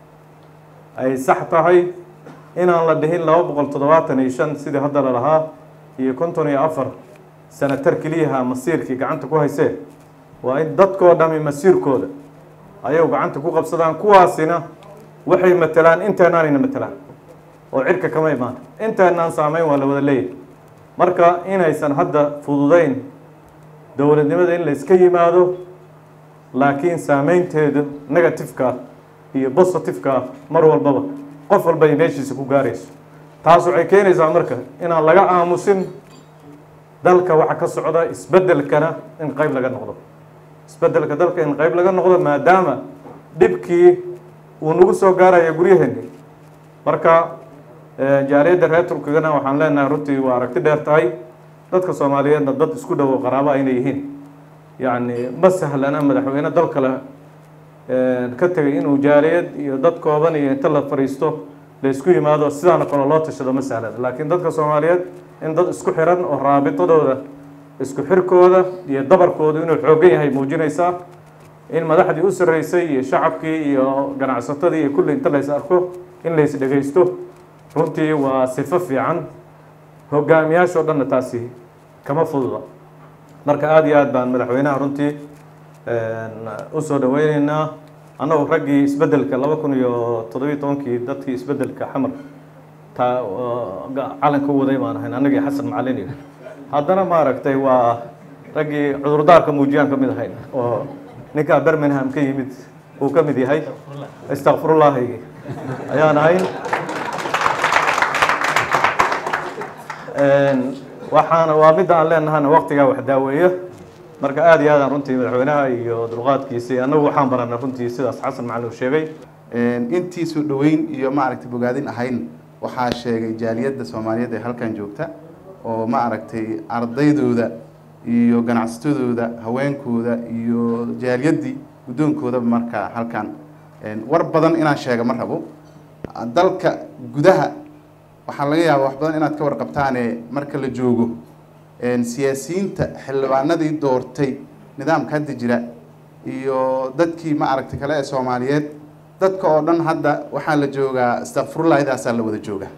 ay sax tahay inaan la dhihin laba boqol toddobaatan iyo shan sidii hadda la lahaa iyo konton iyo afar sanatar keliyaha masiirkii gacanta ku haysee waa in dadkoo dhami masiirkooda ayagu gacanta ku qabsadaan kuwaasina waxay matelaan inteenaanayna matelaan oo cirka kama imaan inteenaan saameyn waa la wada leeyahay marka inaysan hadda fududeyn dowladnimada in la iska yimaado laakiin saameynteedu negatifeka iyo positifeka mar walbaba qof walba ay meeshiisa ku gaarayso taas waxay keenaysaa marka inaan laga aamusin dalka waxa ka socda isbeddelkana in qeyb laga noqdo isbeddelka dalka in qeyb laga noqdo maadaama dhibkii uu nagu soo gaaraya guryaheeni marka jaaliyadda reer turkigana waxaan leenahay runtii waa aragti dheer tahay dadka soomaaliyeedna dad isku dhowo qaraaba inay yihiin yacni ma sahlana madaxweyne dal kale ka tegay inuu jaaliyad iyo dad kooban iyo inta la fadhiisto la isku yimaado sidaana kale loo tashado ma sahlana laakiin dadka soomaaliyeed in dad isku xiran oo raabitadooda isku xirkooda iyo dabarkoodu inuu xoogan yahay muujinaysaa in madaxdii u sarreysay iyo shacabkii iyo ganacsatadii iyo kulli inta lays arko in lays dhegaysto runtii waa sifo fiican hogaamiyaashoo dhanna taasi kama fududa marka aada iyo aad baan madaxweynaha runtii usoo dhaweyneynaa annagu raggii isbeddelka laba kun iyo toddobiyo tobankii dadkii isbeddelka xamar taa calanka u waday baan ahayn annagii xasan macalin iyo haddana maaragtay waa raggii cudurdaarka muujiyaan ka mid ahayn oo ninkaa birmingham ka yimid uu ka mid yahay istakfirullahi ayaan ahayn waxaana waa midda aan leenahana waktigaa wax daaweeya marka aada iyo aadaan runtii madaxweynaha iyo dulqaadkiisa annagu waxaan baranay runtii sidaas xasan macalin uu sheegay intii soo dhoweyn iyo maaragtay bogaadin ahayn waxaa sheegay jaaliyadda soomaaliyeed ee halkan joogta oo ma aragtay ardaydooda iyo ganacsatadooda haweenkooda iyo jaaliyaddii guddoonkoodaba markaa halkan war badan inaan sheega ma rabo dalka gudaha waxaa laga yaabaa wax badan inaad ka warqabtaane marka la joogo siyaasiyiinta xildhibaanadii doortay nidaamka hadda jira iyo dadkii ma aragtay kale ee soomaaliyeed dadka oo dhan hadda waxaa la joogaa istakfirullahidaasaa la wada jooga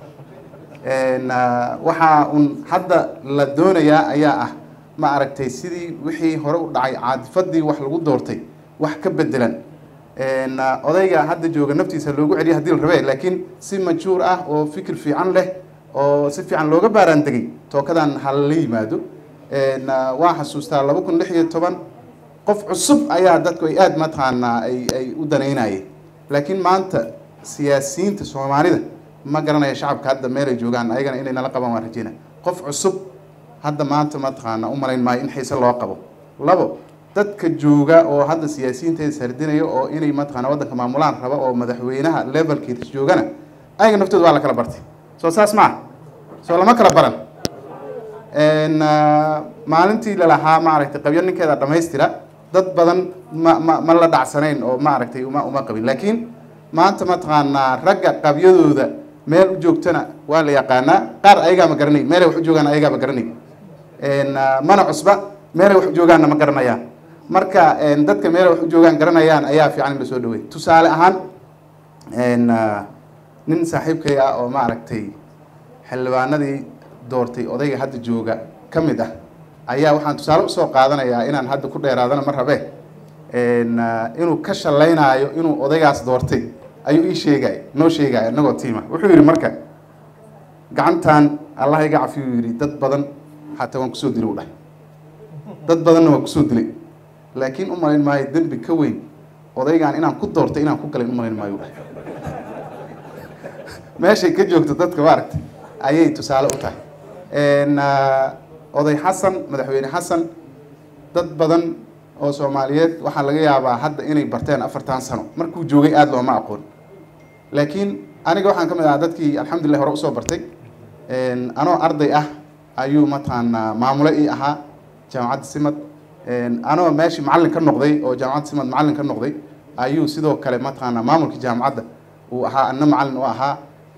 waxaa un hadda la doonayaa ayaa ah ma aragtay sidii wixii hore u dhacay caadifadii wax lagu doortay wax ka bedelan odayga hadda jooga naftiisa loogu celiya hadii la rabe laakiin si majuur ah oo fikir fiican leh oo si fiican looga baaraan degay tookadan hala yimaado waa xasuustaa laba kun lix iyo toban qof cusub ayaa dadku ay aada mataqaanaa ay ay u danaynayeen laakiin maanta siyaasiyiinta soomaalida ma garanaya shacabka hadda meelay joogaan ayagana inay nala qabaan waan rajeyna qof cusub hadda maanta mataqaana u malayn maayo in xiise loo qabo labo dadka jooga oo hadda siyaasiyiinteeda sardinaya oo inay mataqaana waddanka maamulaan raba oo madaxweynaha levelkiisa joogana ayaga naftooda waa la kala bartay soo saas ma ah soo lama kala baran maalintii lalahaa maaragtay qabyo ninkeeda dhamaystira dad badan ma ma ma la dhacsanayn oo maaragtay uma uma qabin laakiin maanta mataqaanaa ragga qabyadooda meel u joogtana waa la yaqaanaa qaar ayagaama garanay meelay wax u joogaan ayagaama garanay mana cusba meelay wax u joogaanna ma garanayaan marka dadka meelay wax u joogaan garanayaan ayaa fiican in lasoo dhaweey tusaale ahaan nin saaxiibkay ah oo maaragtay xildhibaanadii doortay odayga hadda jooga ka mid ah ayaa waxaan tusaale usoo qaadanayaa inaan hadda ku dheeraadana ma rabe inuu ka shalaynaayo inuu odaygaas doortay ayuu ii sheegay noo sheegaya inagoo tiima wuxuu yidhi marka gacantan allah iga cafiyu yidhi dad badan xataa waan kusoo dilay u dhahay dad badanna waan kusoo dilay laakiin u malayn maayo dembi ka weyn odaygaan inaan ku doortay inaan ku galay u malayn maayo u dhahay meeshay ka joogto dadka maaragtay ayay tusaale u tahay oday xasan madaxweyne xasan dad badan oo soomaaliyeed waxaa laga yaabaa hadda inay barteen afartan sano markuu joogay aada looma aqoon laakiin aniga waxaan ka mid ahaa dadkii alxamdulilah hore usoo bartay anoo arday ah ayuu mataqaanaa maamule ii ahaa jaamacadda simad anoo meeshii macallin ka noqday oo jaamacadda simad macallin ka noqday ayuu sidoo kale mataqaanaa maamulka jaamacadda uu ahaa anna macallin u ahaa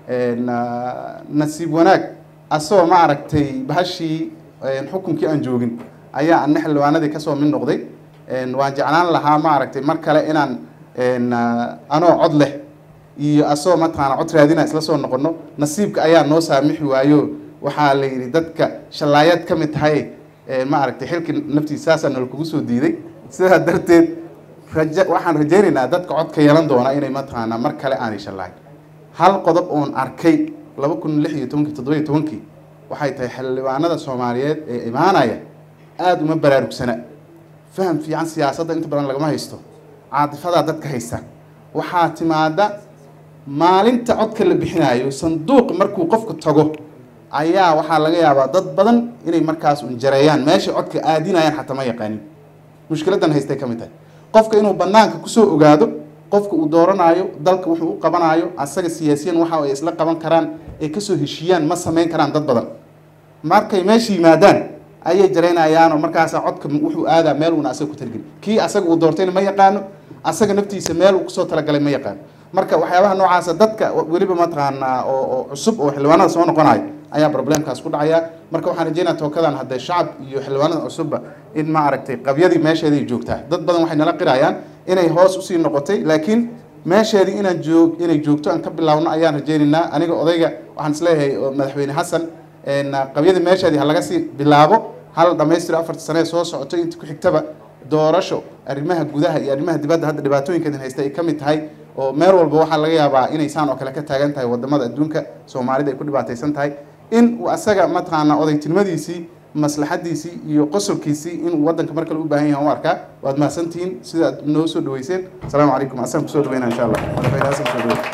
nasiib wanaag asagoo ma aragtay bahashii xukunkii aan joogin ayaa ana xildhibaanadii kasoo mid noqday waan jeclaan lahaa ma aragtay mar kale inaan anoo cod leh iyo asagoo mataqaana cod raadina isla soo noqono nasiibka ayaa noo saamixi waayo waxaa la yidhi dadka shallaayaad ka mid tahay ma aragtay xilkii naftiisa saasaa nala kugu soo diiday sidaa darteed raja waxaan rajaynaynaa dadka codka yeelan doona inay mataqaanaa mar kale aanay shallaayin hal qodob oon arkay laba kun lix iyo tobankii toddoba iyo tobankii waxay tahay xildhibaanada soomaaliyeed ee imaanaya aada uma baraarugsana faham fiican siyaasadda inta badan lagama haysto caatifadaa dadka haysta waxaa timaada maalinta codka la bixinayo sanduuq markuu qofku tago ayaa waxaa laga yaabaa dad badan inay markaas un jareeyaan meesha codka aadinayaan xataa ma yaqaanin mushkiladan haystay ka mid tahay qofka inuu banaanka kusoo ogaado qofka uu dooranaayo dalka wuxuu u qabanaayo asaga siyaasiyan waxa ay isla qaban karaan ay kasoo heshiiyaan ma samayn karaan dad badan markay meesha yimaadaan ayay jaraynayaanoo markaasa codka wuxuu aadaa meel uuna asaga ku talgelin kii asaga uu doortayna ma yaqaano asaga naftiisa meel uu kusoo talagalay ma yaqaano marka waxyaabaha noocaasa dadka weliba mataqaanaa oo oo cusub oo xildhibaanada soo noqonayo ayaa problemkaas ku dhacaya marka waxaan rajeynaya tookadan haddee shacab iyo xildhibaanada cusubba in ma aragtay qabyadii meesheeday joogtaa dad badan waxay nala qirayaan inay hoos usii noqotay laakiin meesheedii inaan joog inay joogto aan ka bilaawno ayaan rajeynaynaa aniga odayga waxaan isleeyahay madaxweyne xasan qabyadii meesheedii ha laga sii bilaabo hal dhamaystiro afarta sanee soo socoto inta ku xigtaba doorasho arrimaha gudaha iyo arrimaha dibadda hadda dhibaatooyinkeedin haysta ay ka mid tahay oo meel walba waxaa laga yaabaa inay saan oo kale ka taagan tahay wadamada adduunka soomaalida ay ku dhibaataysan tahay in uu asaga mataqaanaa odaytinimadiisii maslaxadiisii iyo qosolkiisii inuu waddanka mar kale u baahan yahay u arkaa waad mahadsantihiin sida aad noo soo dhaweyseen asalaamu calaykum asaan kusoo dhaweyna insha allah madaxweyne xasan kusoo dhaweyn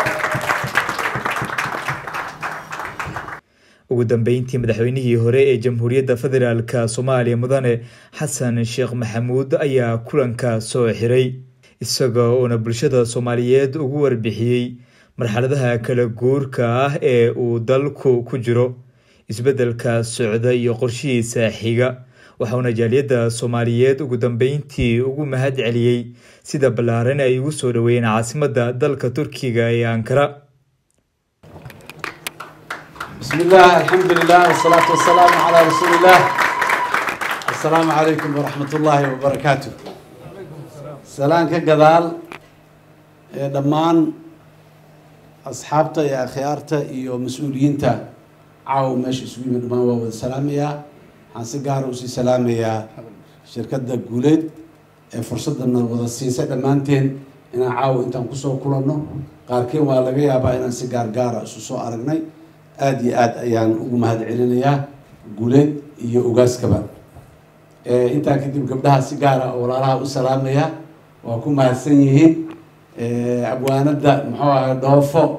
ugu dambeyntii madaxweynihii hore ee jamhuuriyadda federaalk soomaaliya mudane xasan sheekh maxamuud ayaa kulanka soo xiray isaga oona bulshada soomaaliyeed ugu warbixiyey marxaladaha kala guurka ah ee uu dalku ku jiro isbeddelka socda iyo qorshihiisa xiga waxauna jaaliyadda soomaaliyeed ugu dambeyntii ugu mahad celiyey sida ballaaran ay ugu soo dhaweeyeen caasimadda dalka turkiga ee ankara بسم الله الحمد لله والصلاة والسلام على رسول الله السلام عليكم ورحمة الله وبركاته سلام كقدال دمان أصحابتا يا خيارتا يو مسؤولينتا عاو ماشي سوي من دمان وهو السلام يا حانسي قارو سي سلام يا شركة دا قوليد فرصة أن الوضع السياسة دمانتين إنا عاو إنتا نكسو كلنا قاركين والغي يابا إنا سيقار قارا سوسو أرقناي aada iyo aada ayaan ugu mahad celinayaa guuleed iyo ugaaskaba intaa kadib gabdhaha si gaara oo walaalaha u salaamaya waa ku mahadsan yihiin abwaanada muxuu ahay dhoofo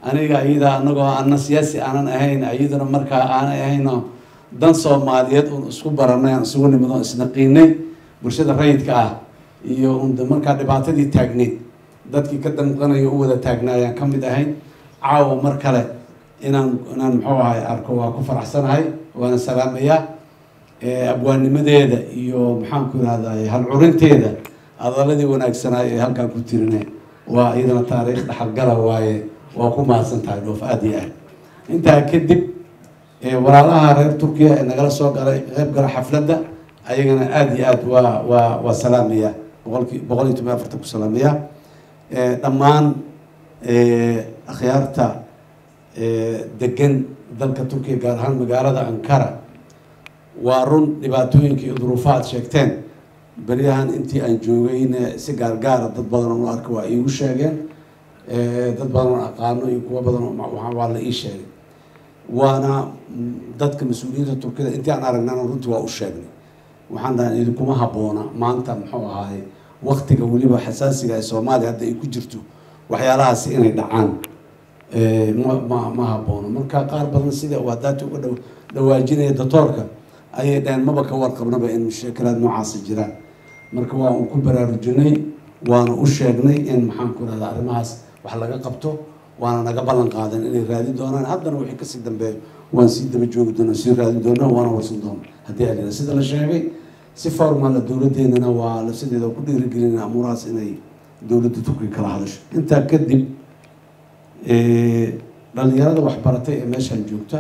aniga iyada anagoo ana siyaasi aanan ahayn iyaduna markaa aanay ahayno dan soomaaliyeed uun isku baranay aan isugu nimid oon isnaqiinay bulshada rayidka ah iyo un markaa dhibaatadii taagneyd dadkii ka damqanayo u wada taagnaayaan ka mid ahayn caawa mar kale inaan inaan muxuu ahay arko waa ku faraxsanahay waana salaamayaa abwaanimadeeda iyo maxaanku irahday halcurinteeda adaladii wanaagsanaa ee halkaan ku tirinay waa iyadana taariikh dhaxalgala waaye waa ku mahadsan tahay dhoof aada iyo aad intaa kadib walaalaha reer turkiya ee nagala soo galay qeyb gala xafladda ayagana aada iyo aad waa waa waa salaamaya boqolki boqol iyo toban afartan ku salaamaya dhammaan akhyaarta degan dalka turkiya gaar ahaan magaalada ankara waa run dhibaatooyinka iyo duruufa aad sheegteen beryahan intii aan joogayna si gaargaara dad badan oo arka waa iigu sheegeen dad badan oo aqaano iyo kuwo badan waa la ii sheegay waana dadka mas-uuliyiinta turkida intii aan aragnana runtii waa u sheegnay waxaan dhahay idinkuma habboona maanta muxuu ahaay waktiga weliba xasaasiga ee soomaaliya hadda ay ku jirto waxyaalahaasi inay dhacaan ma ma ma haboono marka qaar badan sida uu hadaati uga dha dhawaajinaya doctoorka ayay dhaheen maba ka warqabnaba in mushakalaad noocaasi jiraan marka waa un ku baraarujinay waana u sheegnay in maxaan ku rahda arrimahaas wax laga qabto waana naga ballan qaadan inay raadin doonaan haddana wixii kasii dambeeyo waan sii daba joogi doona sii raadin doona waana warsan doona haddii alina sida la sheegay si formala dowladeenana waa lafsadeeda ku dhiirigelin amuurahaas inay dowladda turkiga kala hadasho intaa kadib dhalinyarada waxbaratay ee meeshaan joogta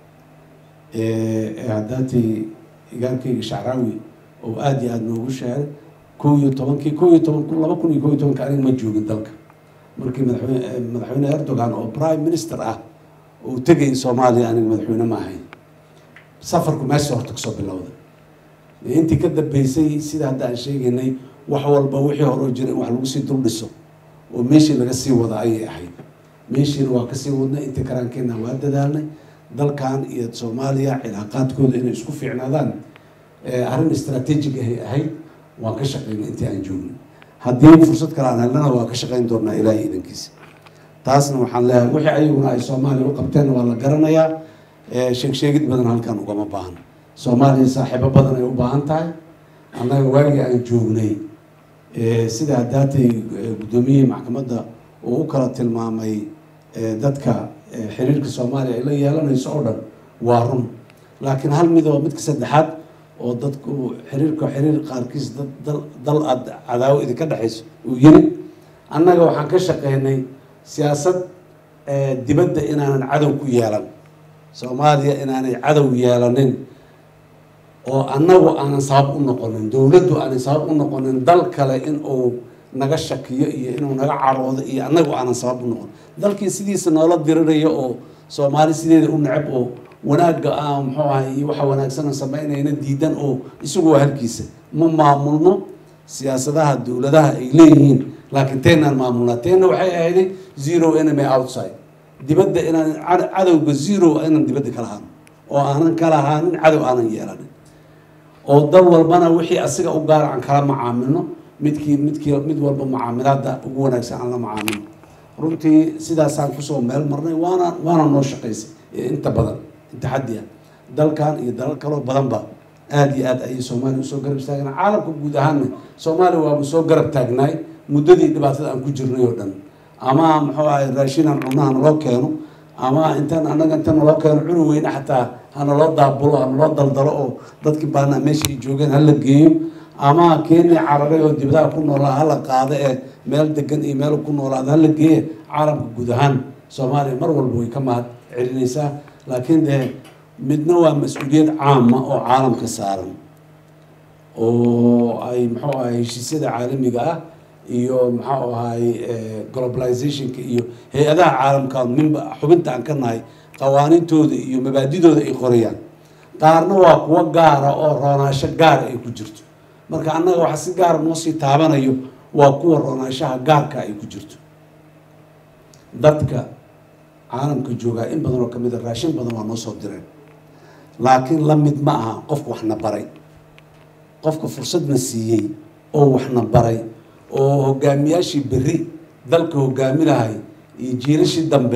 ee haddaatay igaalkayga shacraawi oo aada iyo aada noogu sheegay kow iyo tobankii kow iyo toban kun laba kun iyo kow iyo tobanka aniga ma joogin dalka markii madaxweyne madaxweyne erdogan oo prime minister ah oo tegay soomaaliya aniga madaxweyne ma ahayn safarku meesha horta kasoo bilowda intii ka dambeysay sida hadda aan sheegaynay wax walba wixii horoo jira in wax lagu sii dul dhiso oo meeshii laga sii wada ayay ahayd meeshiina waa kasii wadnay intii karaankeena waa dadaalnay dalkan iyo soomaaliya cilaaqaadkooda inay isku fiicnaadaan arrin istraatiijig ahay ahayd waan ka shaqeynay intii aan joognay haddii fursad kale aan helnana waa ka shaqeyn doonaa ilaahay idankiisa taasna waxaan leeyahay wixii ayaguna ay soomaaliya u qabteen waa la garanayaa sheeg sheegid badan halkan ugama baahno soomaaliya saaxiibo badan ay u baahan tahay annaga waagii aan joognay sida haddaatay guddoomiyihii maxkamadda uu u kala tilmaamay dadka xiriirka soomaaliya ay la yeelanayso oo dhan waa run laakiin hal mid oo midka saddexaad oo dadku xiriirka xiriir qaarkiis dad dal dal aad cadaawo idinka dhexayso uu yiri annaga waxaan ka shaqeynay siyaasad dibadda inaanan cadow ku yeelan soomaaliya inaanay cadow yeelanin oo annagu aanan sabab u noqonin dowladdu aanay sabab u noqonin dal kale in uu naga shakiyo iyo inuu naga caroodo iyo annagu aanan sabab u noqon dalkii sidiisa noola dirirayo oo soomaali sideeda u necab oo wanaagga ah muxuu ahay iyo waxa wanaagsan oo samaynayna diidan oo isagu waa halkiisa ma maamulno siyaasadaha dowladaha ay leeyihiin laakiin teenaan maamulnaa teena waxay ahayday zero enemy outside dibadda inaan cadowga zero inaan dibadda ka lahaano oo aanan ka lahaanin cadow aanan yeelanin oo dal walbana wixii asiga u gaar aan kala macaamilno midkii midkii mid walba mucaamilaada ugu wanaagsan aan la macaamilno runtii sidaasaan kusoo meel marnay waana waana noo shaqaysay inta badan inta xaddi ah dalkan iyo dalal kaloo badanba aada iyo aad ayay soomaaliya usoo garab istaageen caalamka guud ahaanna soomaaliya waaba soo garab taagnaay muddadii dhibaatada aan ku jirnay oo dhan ama muxuu ahay raashinaan cunaha naloo keeno ama intaan annaga inta naloo keeno cuni weyne xataa hanaloo daabulo hanaloo daldalo oo dadkii baana meesha ay joogeen hala geeyo ama kenya cararay oo dibadaha ku noolaa hala qaado ee meel degan iyo meel ku noolaada hala geeye caalamka guud ahaan soomaaliya mar walba way ka mahad celinaysaa laakiin dee midna waa mas-uuliyad caama oo caalamka saaran oo ay muxuu ahay heshiisyada caalamiga ah iyo maxau ahay globalizationka iyo hay-adaha caalamka minba xubinta aan ka nahay qawaaniintooda iyo mabaadidooda ay qorayaan qaarna waa kuwo gaara oo roonaasho gaara ay ku jirto marka annaga waxa si gaara noo sii taabanayo waa kuwa roonaashaha gaarka ay ku jirto dadka caalamka joogaa in badan oo kamid a raashin badan waa noo soo direen laakiin la mid ma aha qofka waxna baray qofka fursadna siiyey oo waxna baray oo hogaamiyaashii berri dalka hogaami lahay iyo jiirashii dambe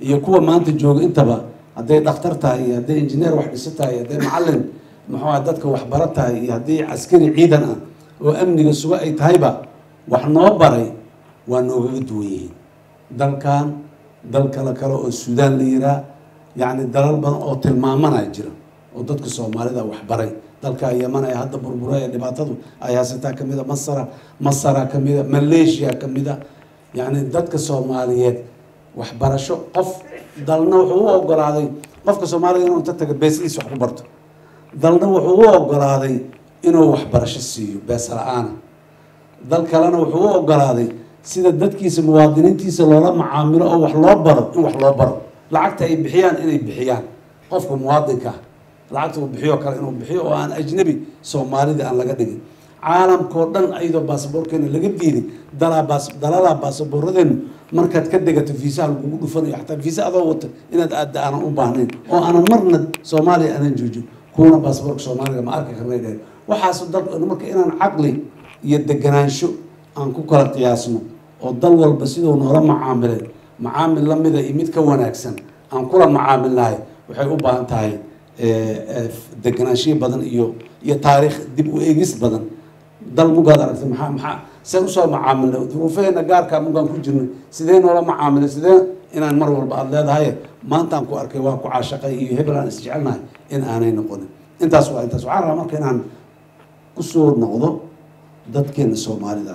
iyo kuwa maanta jooga intaba hadday dhakhtar tahay iyo hadday injineer wax dhiso tahay hadday macalin muxuu aha dadka waxbaro tahay iyo haddii caskari ciidan ah oo amniga suga ay tahayba wax noo baray waa noogaga duwan yihiin dalkan dal kale kale oo suudaan la yiraa yacni dalal badan oo tilmaamanaa jira oo dadka soomaalida waxbaray dalka yaman ee hadda burbura ee dhibaatadu ay haysataa ka mida masara masara ka mida malaysia ka mida yacni dadka soomaaliyeed waxbarasho qof dalna wuxuu u ogolaaday qofka soomaaliga inuu inta taga beesadiisa wax ku barto dalna wuxuu u ogolaaday inuu waxbarasho siiyo bees la-aana dal kalena wuxuu u ogolaaday sida dadkiisa muwaadiniintiisa loola macaamilo oo wax loo baro in wax loo baro lacagta ay bixiyaan inay bixiyaan qofka muwaadinka ah lacagta uu bixiyo kale inuu bixiyo oo aan ajnabi soomaalida aan laga dhigin caalamkao dhan ayadoo baasaboorkeena laga diiday dalaa baas dalalaa baasaboorradeenu markaad ka degato fiisaha lagugu dhufanayo xataa fiisa adoo wata inaad aadda aanan u baahnayn oo aanan marna soomaaliya aanan joojin kuwana baasaboorka soomaaliga ma arki karnay dheheen waxaasu dal marka inaan caqli iyo deganaansho aan ku kala qiyaasno oo dal walba siduu noola macaamilay macaamil lamida iyo mid ka wanaagsan aan kula macaamilnahay waxay u baahan tahay deganaanshiyo badan iyo iyo taariikh dib u eegis badan dal mugaad aragtay maxaa maxaa seen usoo macaamilnay duruufaheena gaarkaa mugaan ku jirnay sidee noola macaamilay sidee inaan mar walba aada leedahay maantaan ku arkay waa ku caashaqay iyo hebel aan isjecelnahay in aanay noqonin intaas waa intaas waxaan rabaa marka inaan usoo noqdo dadkeena soomaalida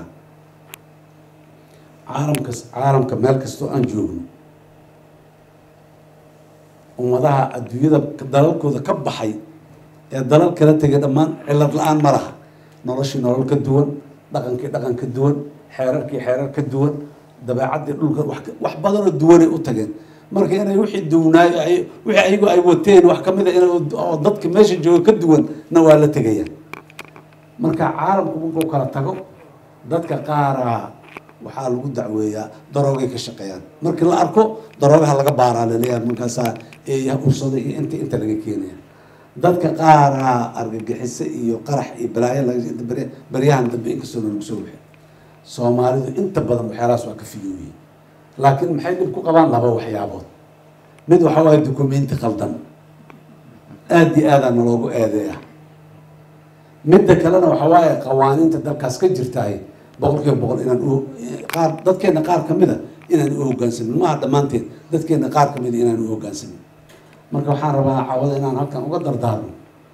caalamka caalamka meel kastoo aan joogno ummadaha adduunyada dalalkooda ka baxay ee dalal kala tegay dhammaan cilad la-aan ma laha noloshii nolol ka duwan dhaqankii dhaqan ka duwan xeerarkii xeerar ka duwan dabeecaddii dhulka wax badanoo duwanay u tageen marka inay wixii duwnaayo ay wixii ayagu ay wateen wax kamid a in oo dadka meesha jooga ka duwan na waa la tegayaan marka caalamku markuu kala tago dadka qaaraa waxaa lagu dacweeyaa daroogay ka shaqeeyaan markii la arko daroogaha laga baaraa laleeyahay markaasaa eeyaha ursada iyo inta inta laga keenaya dadka qaaraa argagixiso iyo qarax iyo balaayo laga baryahan dambe inkastoo lagu soo wixi soomaalidu inta badan waxyaalahaas waa ka fiyooyihin laakiin maxay dhib ku qabaan laba waxyaabood mid waxa waaye dukumenti qaldan aada iyo aadaa naloogu eedeeya midda kalena waxa waaye qawaaniinta dalkaas ka jirtaay boqol kiiba boqol inaan u qaar dadkeena qaar kamid a inaan u hogaansamin maaha dhammaanteed dadkeena qaar kamid a inaan u hogaansamin marka waxaan rabaa cawada inaan halkan uga dardaarno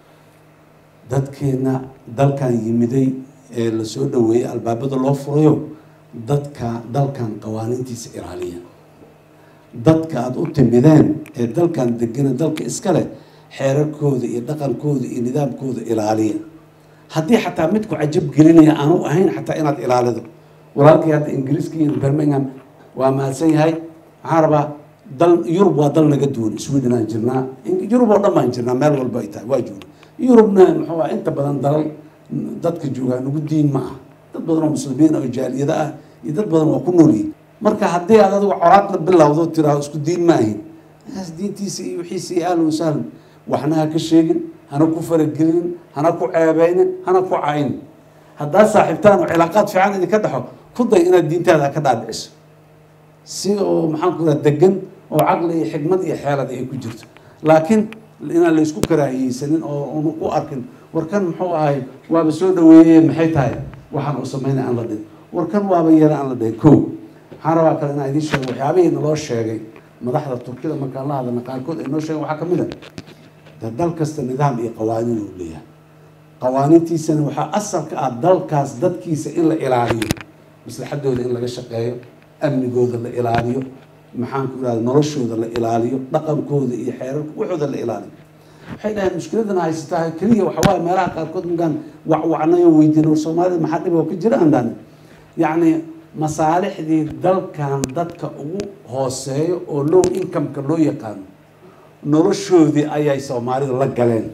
dadkeena dalkan yimiday ee lasoo dhaweeyey albaabada loo furayo dadka dalkan qawaaniintiisa ilaaliya dadka aada u timideen ee dalkan degana dalka iska leh xeerarkooda iyo dhaqankooda iyo nidaamkooda ilaaliya haddii xataa midku cajab gelinaya aanu ahayn xataa inaad ilaalido walaalkii hadda ingiriiska iyo birmingham waa mahadsan yahay waxaan rabaa dal yurub waa dal naga duwan sweden aan jirnaa yurub oo dhan baan jirnaa meel walba ay tahay waa joogna yurubna muxuu ah inta badan dalal dadka joogaa nagu diin ma ah dad badan oo muslimiin oo jaaliyada ah iyo dad badan waa ku noolyihin marka haddii aad adigu coraad la bilowdo tiraado isku diin ma ahin kaas diintiisa iyo wixiisa iyo ahlan wasahlan waxna ha ka sheegin hana ku faragelinin hana ku ceebeynin hana ku caynin haddaad saaxiibtaan oo cilaaqaad fiican idinka dhexo ku day inaad diintaada ka dhaadhiciso si oo maxaan ku raha degan oo caqli iyo xikmad iyo xeelad ay ku jirto laakiin inaan la isku karaahiyeysanin oo una ku arkin warkan muxuu ahay waaba soo dhaweeyey maxay tahay waxaan uu sameynay aan la dhihin warkan waaba yara aan la dhihin ko waxaan rabaa kale inaan idiin sheego waxyaabihii naloo sheegay madaxda turkida markaan la hadalna qaarkood ay noo sheegen waxaa kamid a de dal kasta nidaam iyo qawaaniin uu leeyahay qawaaniintiisana waxaa asal ka ah dalkaas dadkiisa in la ilaaliyo maslaxadooda in laga shaqeeyo amnigooda la ilaaliyo maxaan ku irahda noloshooda la ilaaliyo dhaqankooda iyo xeerarka waxooda la ilaaliyo waxay dhaheen mushkiladana haysataa keliya waxa waaye meelaha qaarkood markaan wacwacnay oo weydiin war soomaalida maxaa dhib oo ka jira aan dhahnin yacni masaalixdii dalkan dadka ugu hooseeyo oo low income-ka loo yaqaano noloshoodii ayay soomaalidu la galeen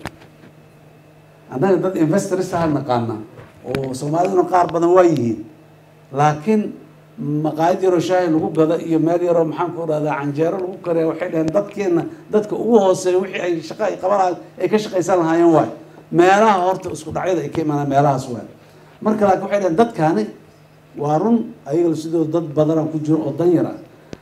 annaga dad investors aha naqaana oo soomaaliduna qaar badan waa yihiin laakiin maqaayad yaroo shaahi lagu gado iyo meel yaroo maxaan ku rahdaa canjeero lagu kariya waxay dhaheen dadkeena dadka ugu hooseeya wixii ay shaqa ay qaban ay ka shaqaysan lahaayeen waay meelaha horta isku dhacyada ay ka imaanaan meelahaas waay marka laakiin waxay dhaheen dadkaani waa run ayaga sidoo dad badana ku jiro oo dan yar ah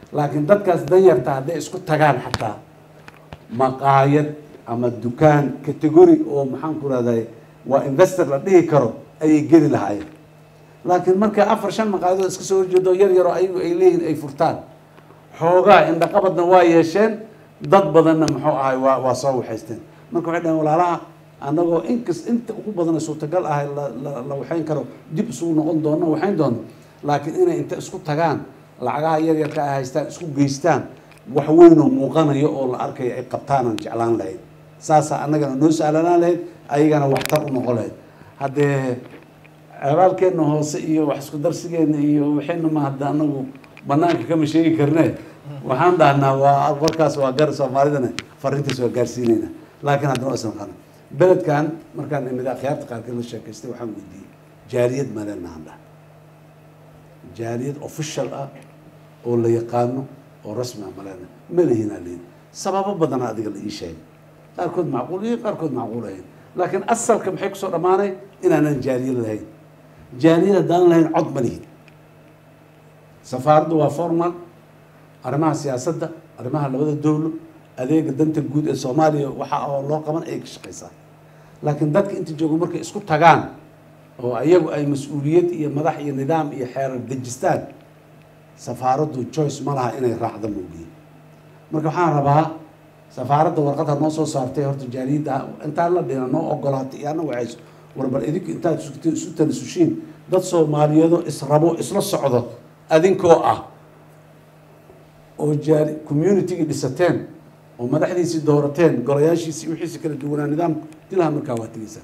laakiin dadkaas danyarta hadday isku tagaan xataa maqaayad ama dukaan category oo maxaan ku rahday waa investor la dhihi karo ayay geli lahaayeen laakiin markay afar shan maqaayadood iska soo horjeedo yar yaroo ayagu ay leeyihin ay furtaan xoogaa indhaqabadna waa yeesheen dad badanna muxuu ahay waa waa soo waxaysteen marka waxay dhaheen walaalaha annagoo inkas inta ugu badana suurtagal ahay la la- la waxayn karo dib isugu noqon doono waxayn doono laakiin inay inta isku tagaan lacagaha yar yarka ay haystaan isku geystaan wax weynoo muuqanayo oo la arkayo ay qabtaanaan jeclaan lahayd saasaa annagana noo sahlanaan lahayd ayagana waxtar u noqon lahayd haddee abaalkeenna hoose iyo wax isku darsigeenna iyo waxayna ma hadda anagu banaanka kama sheegi karne waxaan dhahnaa waa warkaas waa gar soomaalidana fariintaas waa gaarsiinayna laakiin haddana waa isnaqana beledkan markaan imid akhyaarta qaarkeed la sheekaystay waxaan weydiiyey jaaliyad maleenahan dhah jaaliyad official ah oo la yaqaano oo rasmi ah maleena ma lihinaa lihin sababo badana adiga la ii sheegay qaarkood macquul iyo qaarkood macquul ahayn laakiin asalka maxay kusoo dhammaanay inaanan jaaliyad lahayn jaaliyad haddaan lahayn cod ma lihin safaaraddu waa formal arrimaha siyaasadda arrimaha labada dowlo adeega danta guud ee soomaaliya waxa oo loo qaban ayay ka shaqaysaa laakiin dadka inta jooga markay isku tagaan oo iyagu ay mas-uuliyad iyo madax iyo nidaam iyo xeerar dejistaan safaaraddu choice ma laha inay raacda moogiye marka waxaan rabaa safaaradda warqadha noo soo saartay horta jaaliyadda intaan la dhina noo ogolaatay iyo anna waxayso war bal idinku intaad isu- isu tanasushiin dad soomaaliyeedoo israbo isla socdo adinkoo ah oo jaali communitygii dhisateen oo madaxdiisii doorateen golayaashiisii wixiisi kala duwanaa nidaam dilaha markaa waa tegeysaa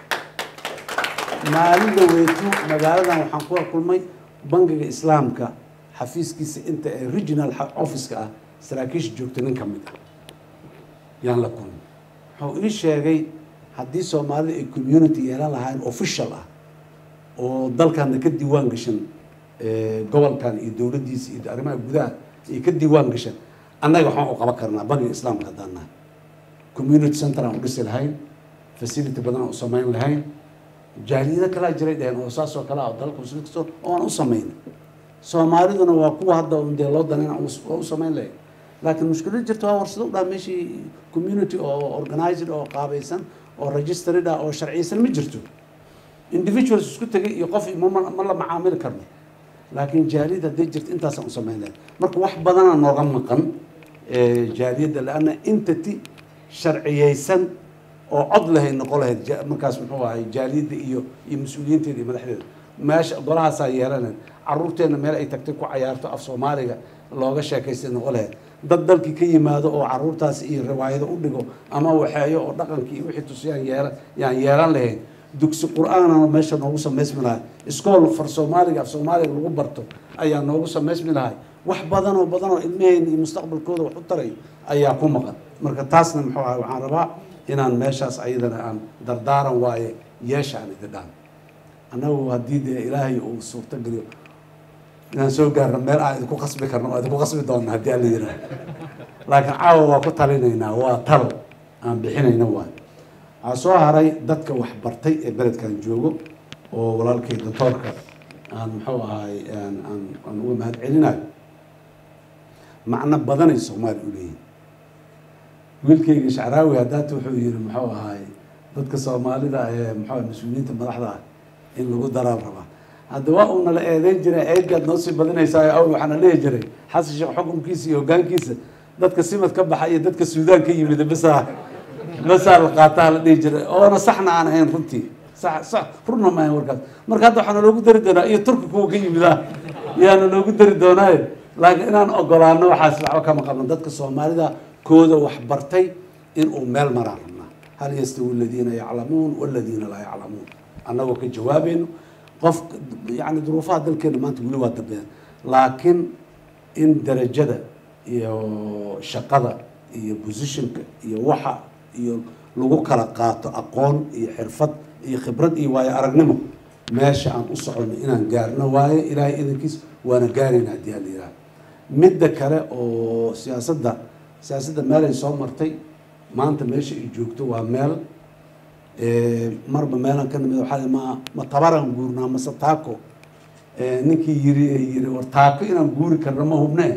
maalin dhaweyto magaaladan waxaan kula kulmay bangiga islaamka xafiiskiisa inta ee regional xa- office-ka ah saraakiisha joogta nin ka mid ah yaan la kulmay wuxuu ii sheegay haddii soomaalida ay community yeelan lahaayeen official ah oo dalkana ka diiwaan gashan eh, gobolkan iyo dowladdiisa iyo arrimaha gudaha iyo ka diiwaan gashan annaga waxaan u qaban karnaa bangiga islaamka haddaan nahay community center aan u dhisi lahayn facility badan aan u samayn lahayn jaaliyado kalaa jiray dheheen oo saas oo kale ah oo dalka muslimiinta soo oo aan u samayn soomaaliduna waa kuwa hadda un dee loo danayna waa u samayn lahayn laakiin mushkilad jirta waa warsado u dhaa meeshii community oo organized oo qaabaysan oo registered ah oo sharciyeysan ma jirto individuals isku tegay iyo qof ma ma- ma la macaamili karno laakiin jaaliyad hadday jirto intaasaan u samayn lahayn marka wax badanaa nooga maqan eh, jaaliyadda laanna entity sharciyeysan oo cod lahayd noqon lahayd ja- markaas muxuu ahay jaaliyadda iyo iyo mas-uuliyiinteeda iyo madaxdeeda meesha golahaasaa yeelanayn caruurteenna meel ay tagtay ku cayaarto af soomaaliga looga sheekaystay noqon lahayd dad dalkii ka yimaado oo caruurtaasi iyo riwaayado u dhigo ama waxeeyo oo dhaqankii iyo wixii tusiyaan yeelan yaan yeelan lahayn dugsi qur-aanana meesha noogu samaysmi lahay iskool far soomaaliga af soomaaliga lagu barto ayaa noogu samaysmi lahay wax badan oo badan oo ilmaheenna iyo mustaqbalkooda wax u tarayo ayaa ku maqan marka taasna muxuu ahay waxaan rabaa inaan meeshaas ayadana aan dardaaran waaye yeesha aan idin dhaan annagu haddii dee ilaahay uu suurto geliyo inaan soo gaarno meel aan idinku qasbi karno oo idinku qasbi doona haddii alla yidhaah laakiin caawa waa ku talinaynaa waa talo aan bixinayna waay waxaa soo haray dadka wax bartay ee beledkan joogo oo walaalkay doctoorka aan muxuu ahay aan aan aan uga mahad celinayo macno badanay soomaali u leeyihin wiilkayga shacraawi haddaata wuxuu yihi muxuu ahay dadka soomaalida ee muxuu ahay mas-uuliyiinta madaxda ah in lagu daraan rabaa hadda waa uuna la eedeyn jiray eedgaad noo sii badinaysaa awl waxaana leehi jiray xasan sheekh xukunkiisa iyo hoggaankiisa dadka simad ka baxa iyo dadka suudaan ka yimid basaa basaa la qaataa la dhihi jiray oona saxna aan ahayn runtii sax sax runna ma ahayn warkaas marka hadda waxaana loogu dari doonaa iyo turki kuwa ka yimid ah yaana loogu dari doonaaye laakiin inaan ogolaano waxaas waxba kama qabno dadka soomaalida kooda wax bartay inuu meel maraan rabnaa hal yastawi aladiina yaclamuun waladiina laa yaclamuun annagoo ka jawaabayno qof yani duruufaha dalkeena maanta weli waa dambeeyaan laakiin in darajada iyo shaqada iyo positionka iyo waxa iyo lagu kala qaato aqoon iyo xirfad iyo khibrad iyo waayo aragnimo meesha aan u soconno inaan gaarno waaye ilaahay idankiis waana gaarayna haddii hala yidhaha midda kale oo siyaasadda siyaasadda meelay soo martay maanta meesha ay joogto waa meel marba meelaan ka nimid waxaa ma ma tabaraan guurnaa mase taako ninkii yiri yiri war taako inaan guuri karno ma hubne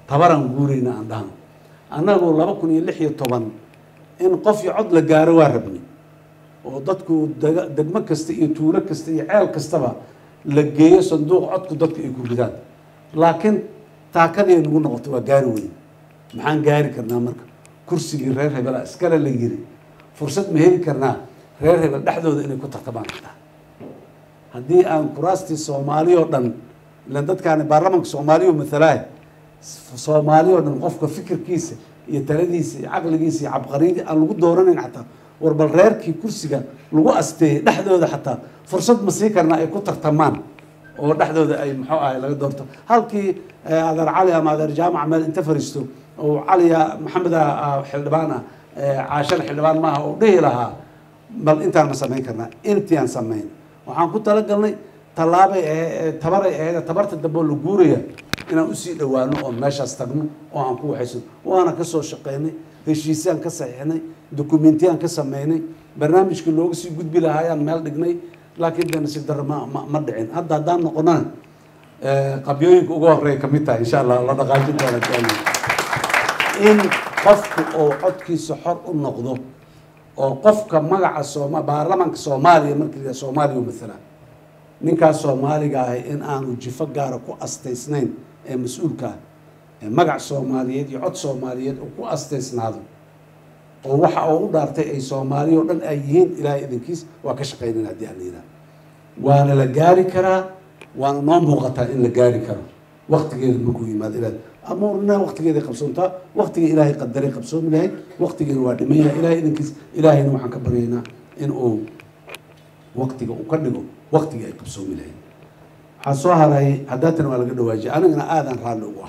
tabaraan guurayna aan dhahno annagu laba kun iyo lix iyo toban in qof iyo cod la gaaro waa rabnay oo dadku dega- degmo kasta iyo tuulo kasta iyo ceel kastaba la geeyo sanduuq codku dadku ay ku ridaan laakiin taakadii ay nagu noqoto waa gaari weyn maxaan gaari karnaa marka kursigii reer hebela iskale la yiri fursad ma heli karnaa reer hebel dhexdooda inay ku tartamaan kartaa haddii aan kuraastii soomaali oo dhan ilan dadkaani baarlamanka soomaaliya oo matalaaya soomaali oo dhan qofka fikirkiisa iyo taladiisa iyo caqligiisa iyo cabqariyadii aan lagu dooranayn xataa war bal reerkii kursiga lagu asteeyey dhexdooda xataa fursad ma sii karnaa ay ku tartamaan oo dhexdooda ay muxuu ahay laga doorto halkii eh, adeer cali ama adeer jaamac meel inta fariisto oo caliya maxamed ah xildhibaan ah eh, caashana xildhibaan maaha oo dhihi lahaa bal intaan ma samayn karnaa intiaan samayn waxaan ku talagalnay tallaabay ahe- tabaray ahayd tabarta dambe oo la guuraya inaan usii dhowaano oo meeshaas tagno oo aan ku waxaysan waana ka soo shaqaynay heshiisyaan ka saxiixnay dokumentiyaan ka sameynay barnaamijkii looga sii gudbi lahaayaan meel dhignay laakiin de nasiib darro ma ma- ma dhicin hadda haddaan noqonana eh, qabyooyinka ugu horeeya kamid tahay insha allah la dhaqaajin doona jaalin in qofku oo codkiisa xor u noqdo oo qofka magaca sooma baarlamanka soomaaliya markii la yidhaha soomaaliya u mathalaan ninkaas soomaaliga ahi in aanu jifo gaara ku astaysnayn ee mas-uulka ah ee magac soomaaliyeed iyo cod soomaaliyeed uu ku astaysnaado oo waxa uu u dhaartay ay soomaaliya oo dhan ay yihiin ilaahay idinkiis waa ka shaqaynan haddii aan la yidhaha waana la gaari karaa waana noo muuqataa in la gaari karo waktigeeda markuu yimaado ilaah amuurna waktigeeday qabsoontaa waktiga ilaahay qadaray qabsoomi lahayd waktigeena waa dhiman yahay ilaahay idinkiis ilaahayna waxaan ka baryaynaa in uu waktiga uu ka dhigo waktigii ay qabsoomi lahayd waxaa soo haray haddaatan waa laga dhawaajiyay anigana aadaan raalli ugu ah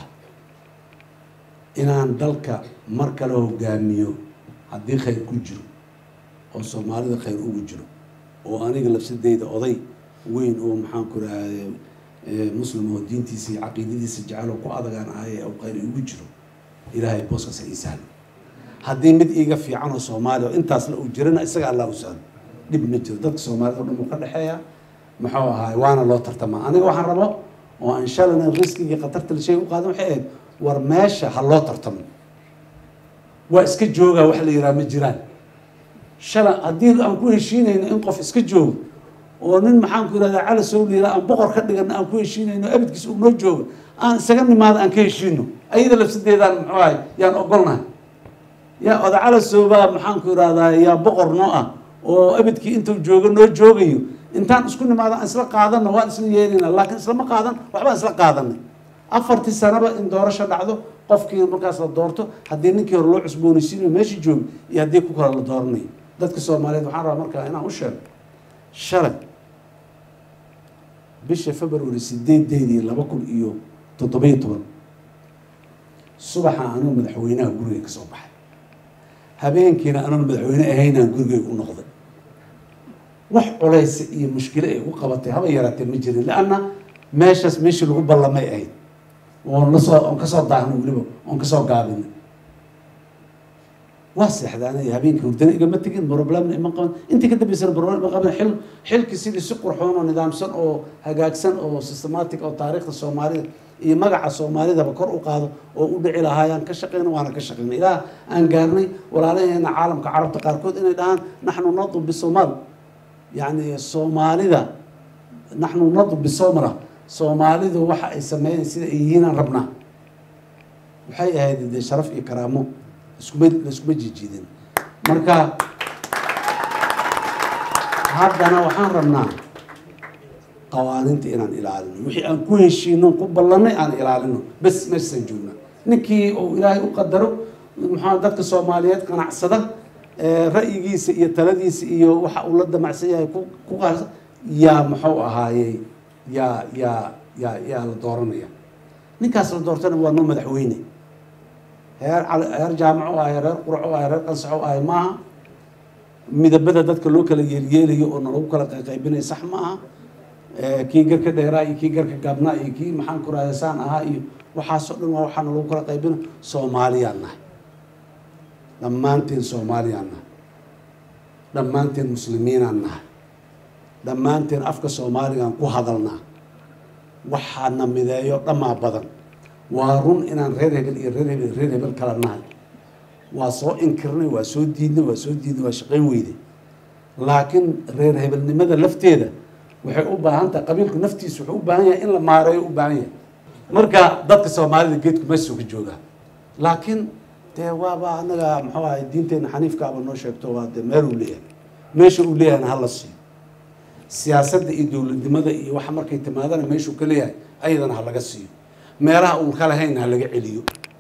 inaan dalka mar kale hogaamiyo haddii khayr ku jiro oo soomaalida khayr ugu jiro oo aniga lafsadeyda oday weyn oo maxaan ku rahaaye muslim oo diintiisa iyo caqiidadiisa jecel oo ku adagaan ahay oo khayr igu jiro ilaahay booskaas ha ii sahlo haddii mid iiga fiican oo soomaaliya oo intaas la uu jirana isaga allah u sahlo dhib ma jiro dadka soomaalida oo dhan uu ka dhexeeya muxuu ahaay waana loo tartamaa aniga waxaan rabo oo aan shalana riskigii khatarta la sheegi u qaadan waxay ahayd war meesha ha loo tartamo waa iska joogaa wax la yidhaha ma jiraan shala haddii aan ku heshiinayno in qof iska joogo oo nin maxaan ku yidhahdaa cali sow liira aan boqor ka dhigano aan ku heshiinayno abadkiis uu noo joogo aan isaga nimaado aan ka heshiino ayada lafsadeedaan muxuu ahay yaan ogolnahay yaa oda cali sowbaa maxaan ku yidhahdaa yaa boqor noo ah oo abadkii intuu joogo noo joogayo intaan isku nimaado aan isla qaadano waan isla yeelina laakiin islama qaadan waxbaan isla qaadanay afartii sanaba in doorasho dhacdo qofkii markaas la doorto haddii ninkii hore loo cusboonaysiinayo meeshii joogo iyo haddii ku kale la dooranayo dadka soomaaliyeed waxaan rabaa markaa inaan u sheego shalay bisha february sideedeedii laba kun iyo toddobiyo toban subaxa anuu madaxweynaha guriga ka soo baxay habeenkiina anoon madaxweyne ahaynaan gurigeyga u noqday wax culaysa iyo mushkilo ay u qabatay haba yaraatee ma jirin leanna meeshaas meeshii lagu ballamay ahayd oon lasoo oon kasoo daahnay weliba oon kasoo gaabinay waa seexdaanay habeenkii hurdana igama tegin problemna ima qaban intii ka dambeysana problem ima qaban xil xilkii sidii si qurxoon oo nidaamsan oo hagaagsan oo systematic oo taariikhda soomaalida iyo magaca soomaalidaba kor u qaado oo u dhici lahaayaan ka shaqeyna waana ka shaqeynay ilaa aan gaarnay walaalaheena caalamka carabta qaarkood inay dhahaan naxnu nadu bisomaal yacni soomaalida naxnu nadu bisomra soomaalidu waxa ay sameeyeen sida ay yihiin aan rabnaa waxay ahayd dee sharaf iyo karaamo iskuma laiskuma jijiidin marka haddana waxaan rabnaa qawaaniinta inaan ilaalino wixii aan ku heshiino ku ballanay aan ilaalino bes meeshaan joogna ninkii uu ilaahay u qadaro maxaa dadka soomaaliyeed qanacsada ra'yigiisa iyo taladiisa iyo waxa uu la damacsan yahay ku ku qaasa yaa muxuu ahaayey yaa yaa yaa yaa la dooranaya ninkaas la doortana waa noo madaxweyne heer cali heer jaamac u ahay reer qurac u ahay reer qansax u ahay maaha midabada dadka loo kala yeelyeelayo oo nalagu kala qayqaybinayo sax ma aha kii garka dheeraa iyo kii garka gaabnaa iyo kii maxaan ku rahda saan ahaa iyo waxaasoo dhan waa waxaa nalagu kala qaybinayo soomaaliyaan nahay dhammaanteen soomaaliyaan nahay dhammaanteen muslimiinaan nahay dhammaanteen afka soomaaligaan ku hadalnaa waxaana mideeyo dhammaa badan waa run inaan reer hebel iyo reer hebel reer hebel kala nahay waa soo inkirnay waa soo diidnay waa soo diidnay waa shaqayn weyday laakiin reer hebelnimada lafteeda waxay u baahan tahay qabiilku naftiisa wuxuu u baahan yahay in la maareeyo u baahan yahay marka dadka soomaalida geedku meesuu ka joogaa laakiin dee waaba anaga muxuu ahay diinteena xaniifkaaba noo sheegto waa dee meel uu leeyahay meesha uu leeyahayna hala siiyo siyaasadda iyo dowladnimada iyo waxa markay timaadana meeshuu ka leeyahay ayadana ha laga siiyo meelaha uun ka lahayn ha laga celiyo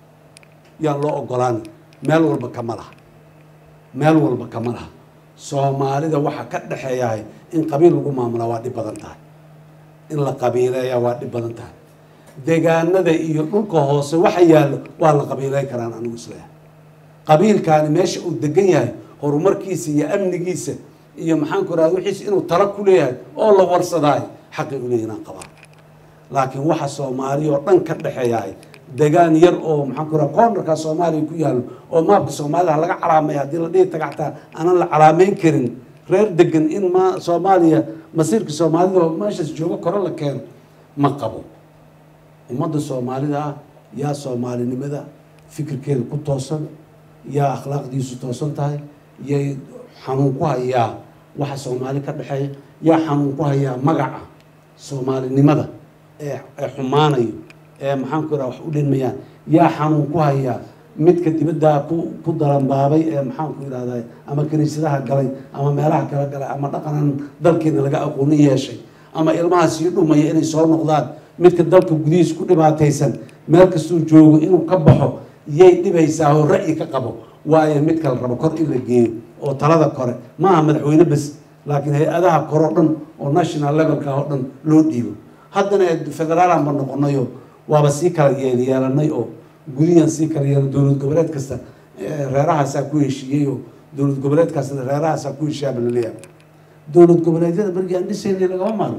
yaan loo ogolaan meel walba kama laha meel walba kama laha soomaalida waxa ka dhexeeyahay in qabiil lagu maamulaa waa dhib badan tahay in la qabiileeyaa waa dhib badan tahay deegaanada iyo dhulka hoose waxa yaallo waa la qabiileyn karaan anigu isleeyahay qabiilkaani meesha uu degan yahay horumarkiisa iyo amnigiisa iyo maxaanku rahda wixiisa inuu tala ku leeyahay oo la warsadaayo xaqi u leeyahin aan qabaa laakiin waxa soomaaliya oo dhan ka dhexeeyahay degaan yar oo maxaan ku raha koonarka soomaaliya ku yaallo oo maabka soomaalida laga calaamaya haddii la dhihi taga xataa aanan la calaameyn karin reer degan in ma soomaaliya masiirka soomaalida oo meeshaas joogo kore la keeno ma qabo ummadda soomaalida ah yaa soomaalinimada fikirkeeda ku toosan yaa akhlaaqdiisu toosan tahay yay xanuun ku hayaa waxa soomaali ka dhexeeya yaa xanuun ku hayaa magaca soomaalinimada ee ee xumaanayo ee maxaanku raha wax u dhinmayaan yaa xanuun ku hayaa midka dibaddaa ku ku dalanbaabay ee maxaanku yidhahdaa ama kiniisadaha galay ama meelaha kala galay ama dhaqanan dalkeena laga aqooni yeeshay ama ilmaha sii dhumaya inay soo noqdaan midka dalka gudihiisa ku dhibaataysan meel kastuu joogo inuu ka baxo yay dhibaysaa oo ra'yi ka qabo waayo mid kala rabo kor in la geeyo oo talada kore maaha madaxweyne bes laakiin hay-adaha kore oo dhan oo national levelka oo dhan loo dhiibo haddana federaalan ba noqonayo waaba sii kala yeelyeelanay oo gudiyaan sii kala yeelan dowlad goboleed kasta reerahaasaa ku heshiiyey oo dowlad goboleed kasta reerahaasaa ku heshiiyaaba laleeyahay dowlad goboleedyada berigii aan dhisaynay lagama maarno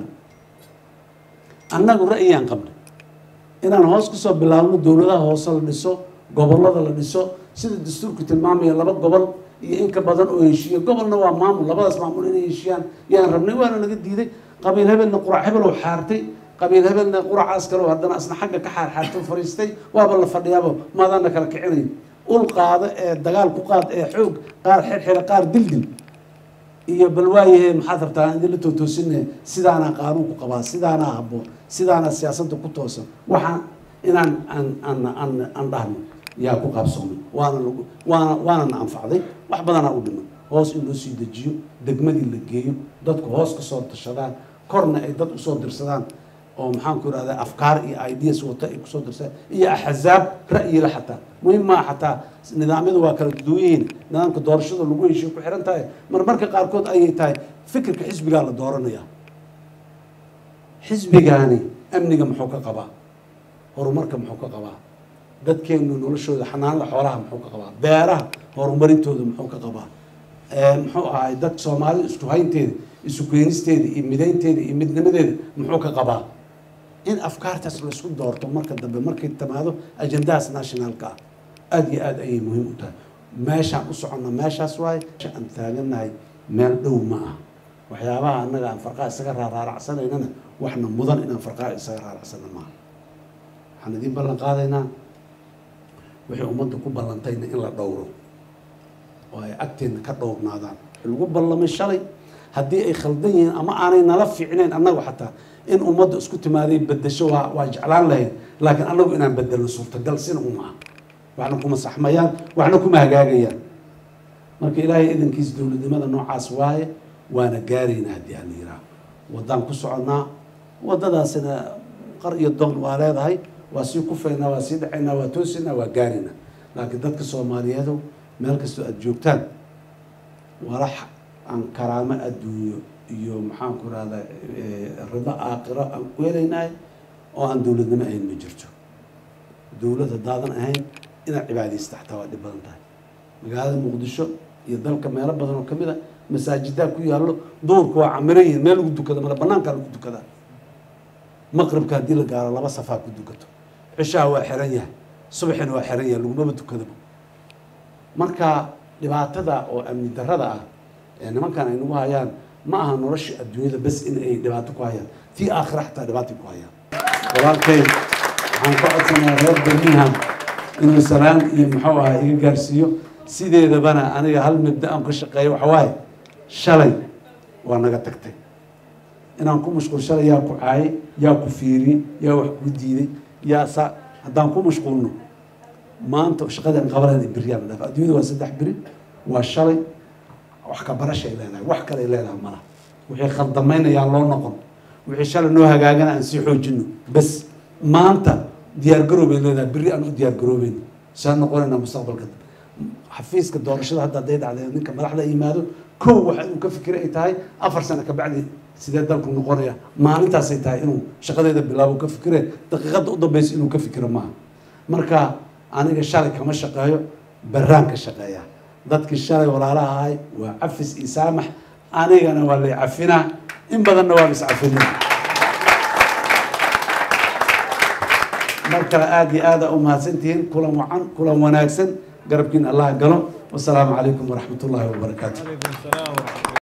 annagu ra'yiyaan qabnay inaan hoos kusoo bilaabno dowladaha hoose la dhiso gobolada la dhiso sida dastuurku tilmaamaya laba gobol iyo in ka badan oo heshiiya gobolna waa maamul labadaas maamul inay heshiiyaan yaan rabnay waana naga diiday qabiil hebelna qurac hebel oo xaartay qabiil hebelna quracaas kale oo haddana asna xagga ka xaar xaartay fariistay waaba la fadhiyaaba maadaana kala kicinayo ul qaada ee dagaal ku qaad ee xoog qaar xirxira qaar dildil iyo bal waayahe maxaad rabtaa idinla tootoosinne sidaanaa qaanuunku qabaa sidaanaa habboon sidaanaa siyaasadda ku toosan waxaan inaan aan aan aan aan dhahno yaa ku qaabsoomay waana lagu waana waana na anfacday wax badanaa u dhiman hoos in loo sii dejiyo degmadii la geeyo dadku hoos ka soo tashadaan korna ay dad usoo dirsadaan oo maxaan ku irahdaa afkaar iyo ideas wata ay kusoo dirsadaan iyo axzaab ra'yila xataa muhim maa xataa nidaamyadu waa kala duwan yihiin nidaamka doorashada lagu heshiyo ku xiran tahay marmarka qaarkood ayay tahay fikirka xisbigaa la dooranaya xisbigaani amniga muxuu ka qabaa horumarka muxuu ka qabaa dadkeenu noloshooda xanaanada xoolaha muxuu ka qabaa beeraha horumarintooda muxuu ka qabaa muxuu ahay dad soomaalida isku haynteeda isu keenisteeda iyo midaynteeda iyo midnimadeeda muxuu ka qabaa in afkaartaas laisku doorto marka dambe markay timaado ajendahaas nationalka ah aada iyo aada ayay muhiim u tahay meeshaan u soconna meeshaas waaye aan taagannahay meel dhow ma ah waxyaabaha annaga aan farqaa isaga raaraaracsanaynana waxna mudan inaan farqaa isaga raaracsana maaha waxaan idiin ballan qaadaynaa wixii ummadda ku ballantayna in la dhowro oo ay agteedna ka dhowrnaadaan lagu ballamay shalay haddii ay khaldan yihiin ama aanay nala fiicnayn annagu xataa in ummadda isku timaaday bedesho waa waa jeclaan lahayd laakiin annagu inaan bedelno suurtagal sina uma ah waxna kuma saxmayaan waxna kuma hagaagayaan marka ilaahay idankiisa dowladnimada noocaas waaye waana gaaraynaa haddii aan la yihaaho waddaan ku soconnaa waddadaasina qar iyo doon waa leedahay waa sii kufaynaa waa sii dhacaynaa waa toosinaa waa gaaraynaa laakiin dadka soomaaliyeedu meel kastoo aada joogtaan walax aan karaamo adduunyo iyo maxaan ku rahdaa rido aakhiro aan ku helaynahay oo aan dowladnimo ahayn ma jirto dowlad haddaadan ahayn inaad cibaadaysta xataa waa dhib badan tahay magaalada muqdisho iyo dalka meelo badan oo kamid a masaajidaa ku yaallo duurka waa camiran yihiin meel lagu dukada male banaankaa lagu dukadaa maqribka haddii la gaaro laba safaa ku dukato cishaha waa xiran yahay subaxina waa xiran yahay lagumaba dukadaba marka dhibaatada oo amni darada ah ee nimankan ay nagu hayaan ma aha nolosha adduunyada bes in ay dhibaato ku hayaan tii aakhira xataa dhibaatay ku hayaan walaalkay waxaan ka codsanayaa reer birmingham inuu salaan iyo muxuu ahaa iga gaarsiiyo sideedabana aniga hal mabda aan ka shaqeeyo waxa waaye shalay waa naga tagtay inaan ku mashquul shalay yaa ku caayay yaa ku fiiriyey yaa wax ku diiday yaa saa haddaan ku mashquulno maanta shaqadii aan qabanayna beriyaa la dhaaf adduunyada waa saddex beri waa shalay wax ka barashay leedahay wax kale ay leedahay malaha wixii khaldamaynayaan loo noqon wixii shalay noo hagaagana aan sii xoojino bas maanta diyaargaroow bay leedahay berri aan u diyaargaroobeyno saa noqonaynaa mustaqbalka xafiiska doorashada hadda hadday dhacday ninka madaxda yimaado kow waxa inuu ka fikira ay tahay afar sano kabacdi sidee dalku noqonaya maalintaasay tahay inuu shaqadeeda bilaabo ka fikire daqiiqadda u dambeysa inuu ka fikiro maaha marka aniga shalay kama shaqeeyo baraan ka shaqeeya dadkii shalay walaalaha ahay waa cafis iyo saamax anigana waa lay cafinaa in badanna waa lis cafina mar kale aada iyo aada u mahadsantihiin kulan wacan kulan wanaagsan garabkiin allah galo wasalaamu calaykum waraxmat ullaahi wabarakaatu